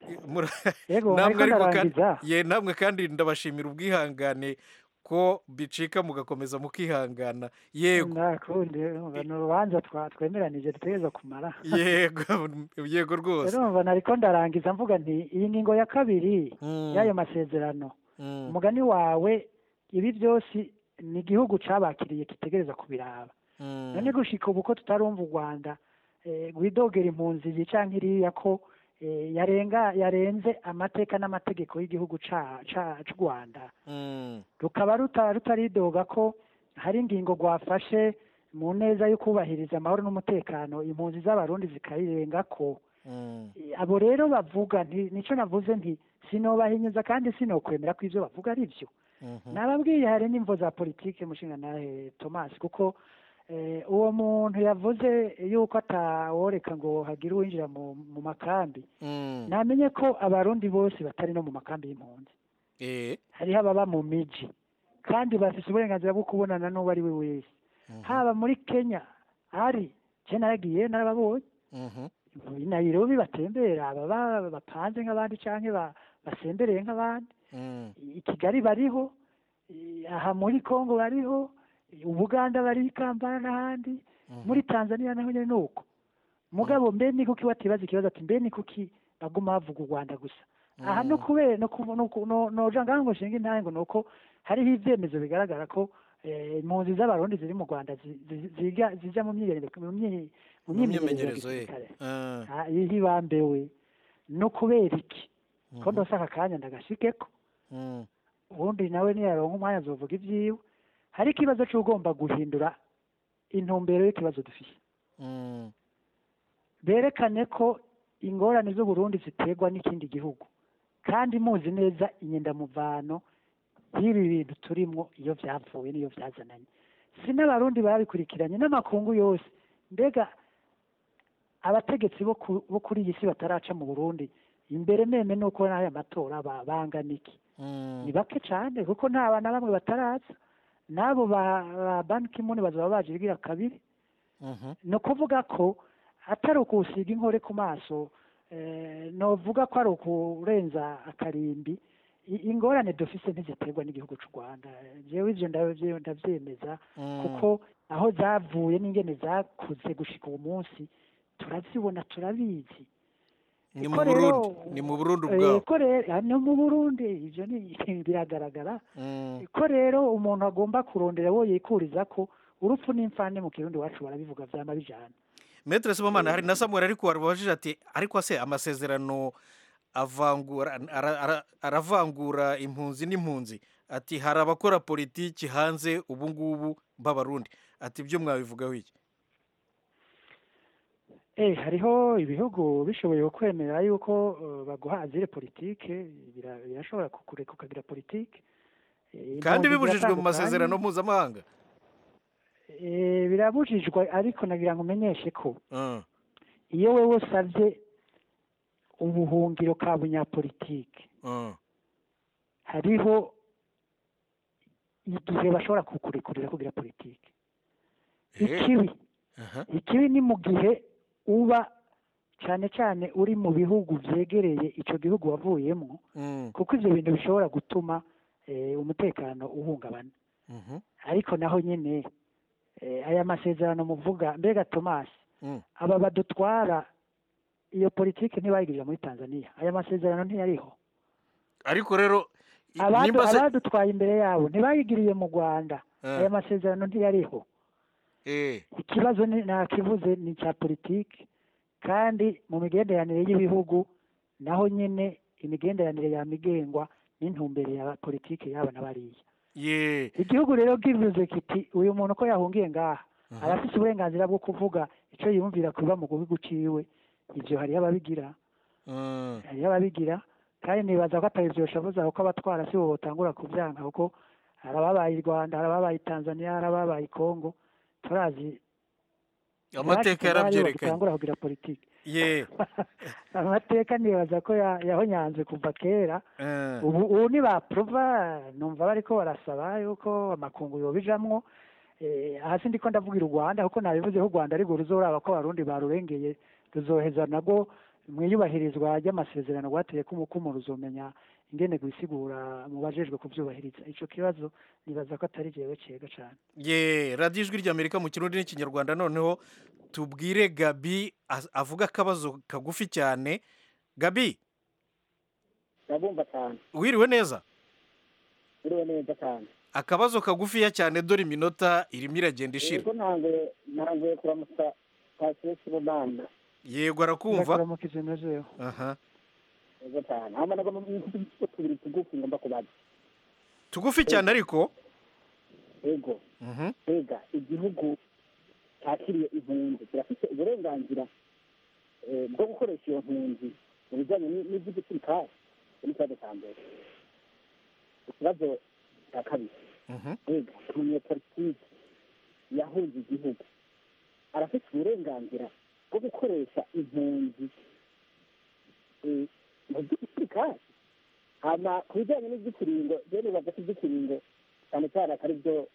Yego, namwe ariko ariko kandi ndarangiza. ye namwe kandi ndabashimira ubwihangane ko bicika mugakomeza mukihangana yego ndakundi urumva ni urubanza twa- twemeranije dutegereza kumara yego yego rwose urumva nariko ndarangiza mvuga nti iyi ngingo ya kabiri Mm. y'ayo masezerano Mm. umugani wawe ibi byose ni igihugu cabakiriye kitegereza kubiraba Mm. none gushika ubu ko tutarumva u rwanda eh, rwidogera impunzi iyi canke iriya ko eh, yarenga yarenze amateka n'amategeko y'igihugu ca ca c'u rwanda Mm. rukaba ruta- rutaridoga ko hari ingingo rwafashe mu neza yo kubahiriza amahoro n'umutekano impunzi z'abarundi zikayirenga ko Mm. abo rero bavuga nti nico navuze nti sinobahinyuza kandi sinokwemera ko ivyo bavuga ari vyo Mhm. nababwiye hari n'imvo za politike mushinga nawe thomas kuko eh, uwo muntu yavuze yuko ataworeka ngo hagire uwinjira mu, mu makambi Mm. namenye ko abarundi bose batari no mu makambi y'impunzi Eh. hariho ababa mu miji kandi bafise uburenganzira bwo kubonana n'uwo ari we wese haba muri kenya hari je naragiye narababonye Mhm. i nairobi batembera baba bapanze nk'abandi canke ba- basembereye nk'abandi Mm. i kigali bariho i- aha muri congo bariho i ubuganda bari i kampala n'ahandi muri tanzania naho nyene nuko mugabo mbe ni kuki batibaza ikibazo ati mbe ni kuki baguma bavuga u rwanda gusa aha no kubera no kuvu- no ku- no- noja ngaho ngo nshinga intahe ngo nuko hariho ivyemezo bigaragara ko eh, impunzi z'abarundi ziri mu rwanda zi- zi- ziga zija mu myiyerekano mu myi- mu Mu myimenyerezo ya myimenyerezo ye gisirikare Ah. Ah, iyo ibambewe no kubera iki ko Mhm. ndose aka kanya ndagashikeko Mm. ubundi nawe niyaronka umwanya azovuga ivyiwe hari ikibazo c'ugomba guhindura intumbero y'ikibazo dufise Mm. berekane ko ingorane z'uburundi ziterwa n'ikindi gihugu kandi muzi neza inyendamuvano y'ibi bintu turimwo iyo vyavuye n'iyo vyazananye si n'abarundi babikurikiranye n'amakungu yose mbega abategetsi bo ku- bo kuri iyi si bataraca mu burundi imbere meme nuko n'aya matora ba- bangana iki Mm. ni bake cane kuko nta bana bamwe bataraza n'abo ba ba Ban Ki-moon bazoba baje igira kabiri Mhm. ni ukuvuga ko atari ukusiga inkore ku maso eh, novuga ko ari ukurenza akarimbi I- ingorane dufise ntiziterwa n'igihugu c'u rwanda jewe ivyo ndavye- ndavyemeza Mm. kuko aho zavuye n'ingene zakuze gushika uwo munsi turazibona turabizi ni Ko mu rero- burundi ni mu burundi Eh, ubwabo ko rero ah, no mu burundi ivyo ni biragaragara Mm. ko rero umuntu agomba kurondera wo yikuriza ko urupfu n'imfane mu kirundi wacu barabivuga vyama bijana Maître Sibomana hari na Samuel ariko warubajije ati ariko se amasezerano avangura ara- ara- aravangura impunzi n'impunzi ati hari abakora politiki hanze ubu ngubu b'abarundi ati ibyo mwabivugaho iki eh hariho ibihugu bishoboye kwemera yuko eh, baguha azire politike bira- birashobora kukureka ukagira politike Eh, kandi impunzi bibujijwe mu ziratandukanye. masezerano mpuzamahanga Eh, birabujijwe ariko nagira ngo umenyeshe ko Mm. iyo wewe usavye ubuhungiro ka bunyapolitike Mm. hariho igihe bashobora kukurekurira kugira politike ikibi Aha. ikibi ni mu gihe uba cyane cyane uri mu bihugu byegereye icyo gihugu wavuyemo Mm. kuko ibyo bintu bishobora gutuma eh, umutekano uhungabana Mhm. ariko naho nyine eh, aya masezerano muvuga mbega Thomas Mm. aba badutwara iyo politiki ntibayigirira muri Tanzania aya masezerano ntiyariho ariko rero i- Abadu- nimba se abadutwaye imbere yabo ntibayigiriye mu Rwanda Ah. aya masezerano ntiyariho eh ikibazo ni nakivuze ni icya politiki kandi mu migenderanire y'ibihugu naho nyine imigenderanire yamigengwa n'intumbero ya politiki yaba na bariya ye igihugu rero bwivuze kiti uyu muntu ko yahungiye ngaha Aha. arafise uburenganzira bwo kuvuga icyo yumvira kuba mu gihugu ciwe ivyo hariho ababigira Mm. hariho ababigira kandi nibaza ko atari vyosha avuze ko abatwara si bo botangura kuvyanka kuko hari ababaye i rwanda hari ababaye i tanzania hari ababaye i kongo turazi amateka bashitse ngaho aribo yarabyerekanye bagitangura kugira politiki ye amateka nibaza ko ya- yahonyanze kuva kera Eh. ubu ubu nibaprova numva bariko barasaba yuko amakungu yobijamwo eh, hasi ndiko ndavugira u rwanda kuko nabivuze ko u rwanda ariko ruzoraba ko abarundi barurengeye ruzoheza nabwo mu iyubahirizwa ry'amasezerano rwateye ko umukumu ruzomenya ingene gusigura mu bajejwe kubyubahiriza ico kibazo nibaza ko atari jewe cega cane ye radiyo ijwi ry'amerika mu kirundi n'ikinyarwanda noneho tubwire gabi az- avuga akabazo kagufi cyane gabi ndabumva cyane wiriwe neza uriwe neza cyane akabazo kagufiya cyane dore iminota irimo iragenda ishira yego ntanguye ntanguye kuramutsa pasiyo sibomana yego arakumva ndakuramukije nejeho aha yego cyane hama nagomba mfite tubiri tugufi ngomba kubaza tugufi cyane ariko yego Mhm. mbega igihugu cyakiriye impunzi kirafite uburenganzira eh, bwo gukoresha iyo mpunzi mu bijyanye ni- n'iby'igisirikare icyo ni ikibazo cya mbere ikibazo cya kabiri Mhm. mbega umunyepolitiki yahunze igihugu arafite uburenganzira bwo gukoresha impunzi eh, mu by'igisirikare hama ku bijyanye n'iby'ikiringo rero nibaza ko iby'ikiringo cyane cyane akari byo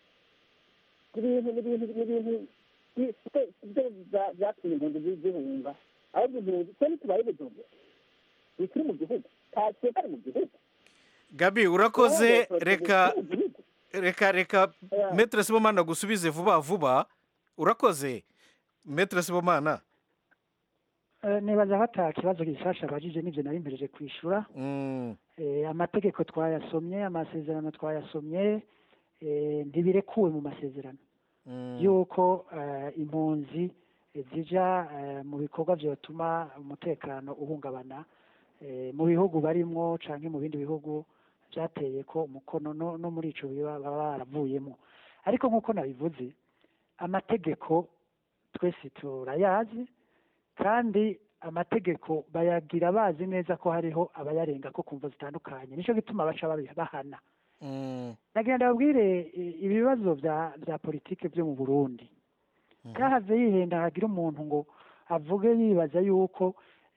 n'ibintu n'ibintu n'ibintu bi- si- si byo bya- byatumye impunzi zi- zihunga ahubwo impunzi twe ntitubaye ubujumbe ntituri mu gihugu nta bari mu gihugu gabi urakoze Wowe, reka turi mu gihugu. reka reka metere sibomana gusubize vuba vuba urakoze metere sibomana Eh, nibaza ko ata kibazo gishasha abajije n'ivyo nari mpereje kwishura Mm, Eh, amategeko twayasomye amasezerano twayasomye eh, ntibirekuwe mu masezerano mm. yuko eh, impunzi eh, zija eh, mu bikorwa vyotuma umutekano uhungabana eh, mu bihugu barimwo canke mu bindi bihugu vyateye ko umukono no, no muri ico biba baba baravuyemo ariko nk'uko nabivuze amategeko twese turayazi kandi amategeko bayagira bazi neza ko hariho abayarenga ko kumva zitandukanye nico gituma baca babi- bahana Mm, nagenda babwire i- ibibazo bya bya politike byo mu burundi kahave yihenda hagira umuntu ngo avuge yibaza yuko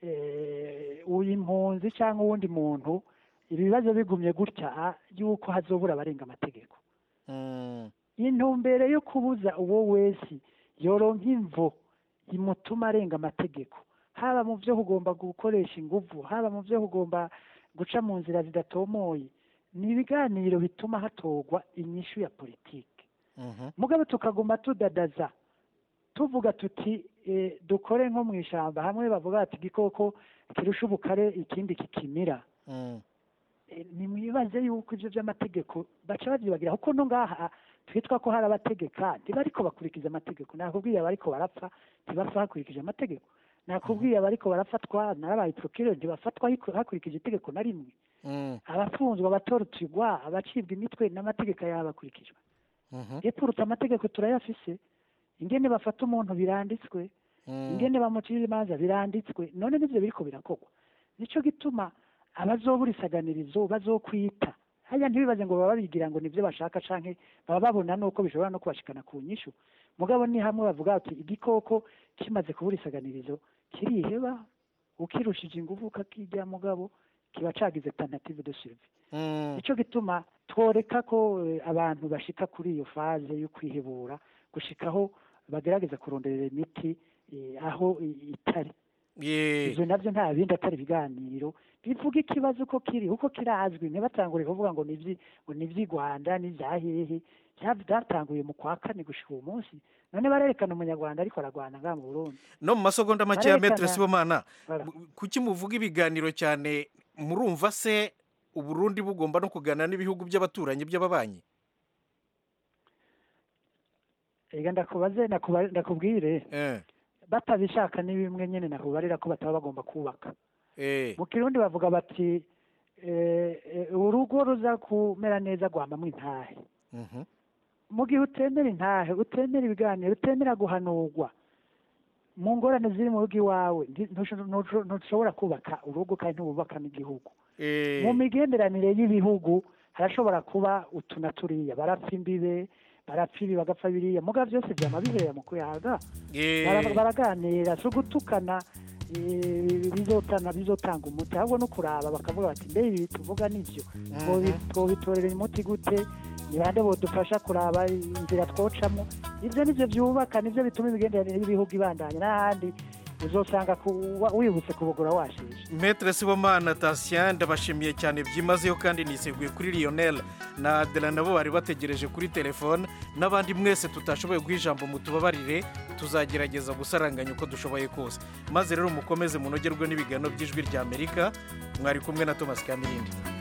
eh, uyu impunzi cyangwa uwundi muntu ibibazo bigumye gutya ah, yuko hazobura abarenga amategeko mm, intumbero yo kubuza uwo wese yoronka imvo imutuma arenga amategeko haba mu byo kugomba gukoresha inguvu haba mu byo kugomba guca mu nzira zidatomoye ni ibiganiro bituma hatorwa inyishu ya politiki mhm. mugabo tukaguma tudadaza tuvuga tuti eh, dukore nko mu ishyamba hamwe bavuga bati igikoko kirusha ubukare ikindi kikimira Mm, Eh, nimwibaze yuko ibyo by'amategeko baca babyibagira kuko no ngaha twitwa ko hari abategeka ntibariko bakurikiza amategeko nakubwiye abariko barapfa ntibapfa hakurikije amategeko nakubwiye abariko barafatwa narabaye procureur ntibafatwa hiku- hakurikije itegeko na rimwe mm, abafunzwe abatorotsigwa abacibwa imitwe n'amategeko yaba akurikijwe mhm, epfurutse amategeko turayafise ingene bafata umuntu biranditswe mm. ingene bamucira imanza biranditswe none nivyo biriko birakorwa nico gituma abazobura isaganirizo bazokwita haya ntibibaze ngo baba bigira ngo nivyo bashaka canke baba babona nuko bishobora no kubashikana ku nyishu mugabo ni hamwe bavuga bati igikoko kimaze kubura isaganirizo kiriheba ukirushije inguvu ukakirya mugabo kiba cagize tentative de survie Mm, nico gituma tworeka ko eh, abantu bashika kuri iyo faze yo kwihebura gushikaho bagerageza kuronderera imiti eh, aho i- itari ye ivyo navyo nta bindi atari ibiganiro bivuga ikibazo uko kiri uko kirazwi ntibatangure kuvuga ngo nivyi ngo nivyi Rwanda n'ivya hehe Vya- vyatanguye mu kwa kane gushika uwo munsi none barerekana umunyarwanda ariko aragwana ngaha mu Burundi no mu masegonda make ya Barerekana- metere sibomana Voilà. mu- kuki muvuga ibiganiro cyane murumva se uburundi bugomba no kuganira n'ibihugu by'abaturanyi by'ababanyi ega ndakubaze nakuba- ndakubwire Eh, batabishaka ni bimwe nyene nakubarira ko bataba bagomba kubaka eh, mu kirundi bavuga bati eh, eh, urugo ruza kumera neza rwambamwo intahe mhm, mu gihe utemera intahe utemera ibiganiro utemera guhanurwa mu ngorane ziri mu rugo iwawe nti- ntusho- ntusho- ntushobora kubaka urugo kandi ntububaka n'igihugu eh, mu migenderanire y'ibihugu harashobora kuba utu na turiya barapfa imbibe barapfa ibi bagapfa biriya muga byose byama biherera mu kuyaga eh, Bara- baraganira si ugutukana eh, bizotana bizotanga umuti ahubwo no kuraba bakavuga bati mbe ibi tuvuga nivyo Twobi- twobitorera umuti gute ni bande bodufasha kuraba inzira twocamwo ivyo nivyo vyubaka nivyo bituma imigenderanire y'ibihugu ibandanya n'ahandi uzosanga ku- wa- wibutse kubugura washije Maître Sibomana Tatien ndabashimiye cyane byimazeyo kandi niseguye kuri Lionel na Adela nabo bari bategereje kuri telefone n'abandi mwese tutashoboye guha ijambo mutubabarire tuzagerageza gusaranganya uko dushoboye kose maze rero mukomeze munogerwe n'ibiganiro by'ijwi ry'Amerika mwari kumwe na Thomas Kamirindi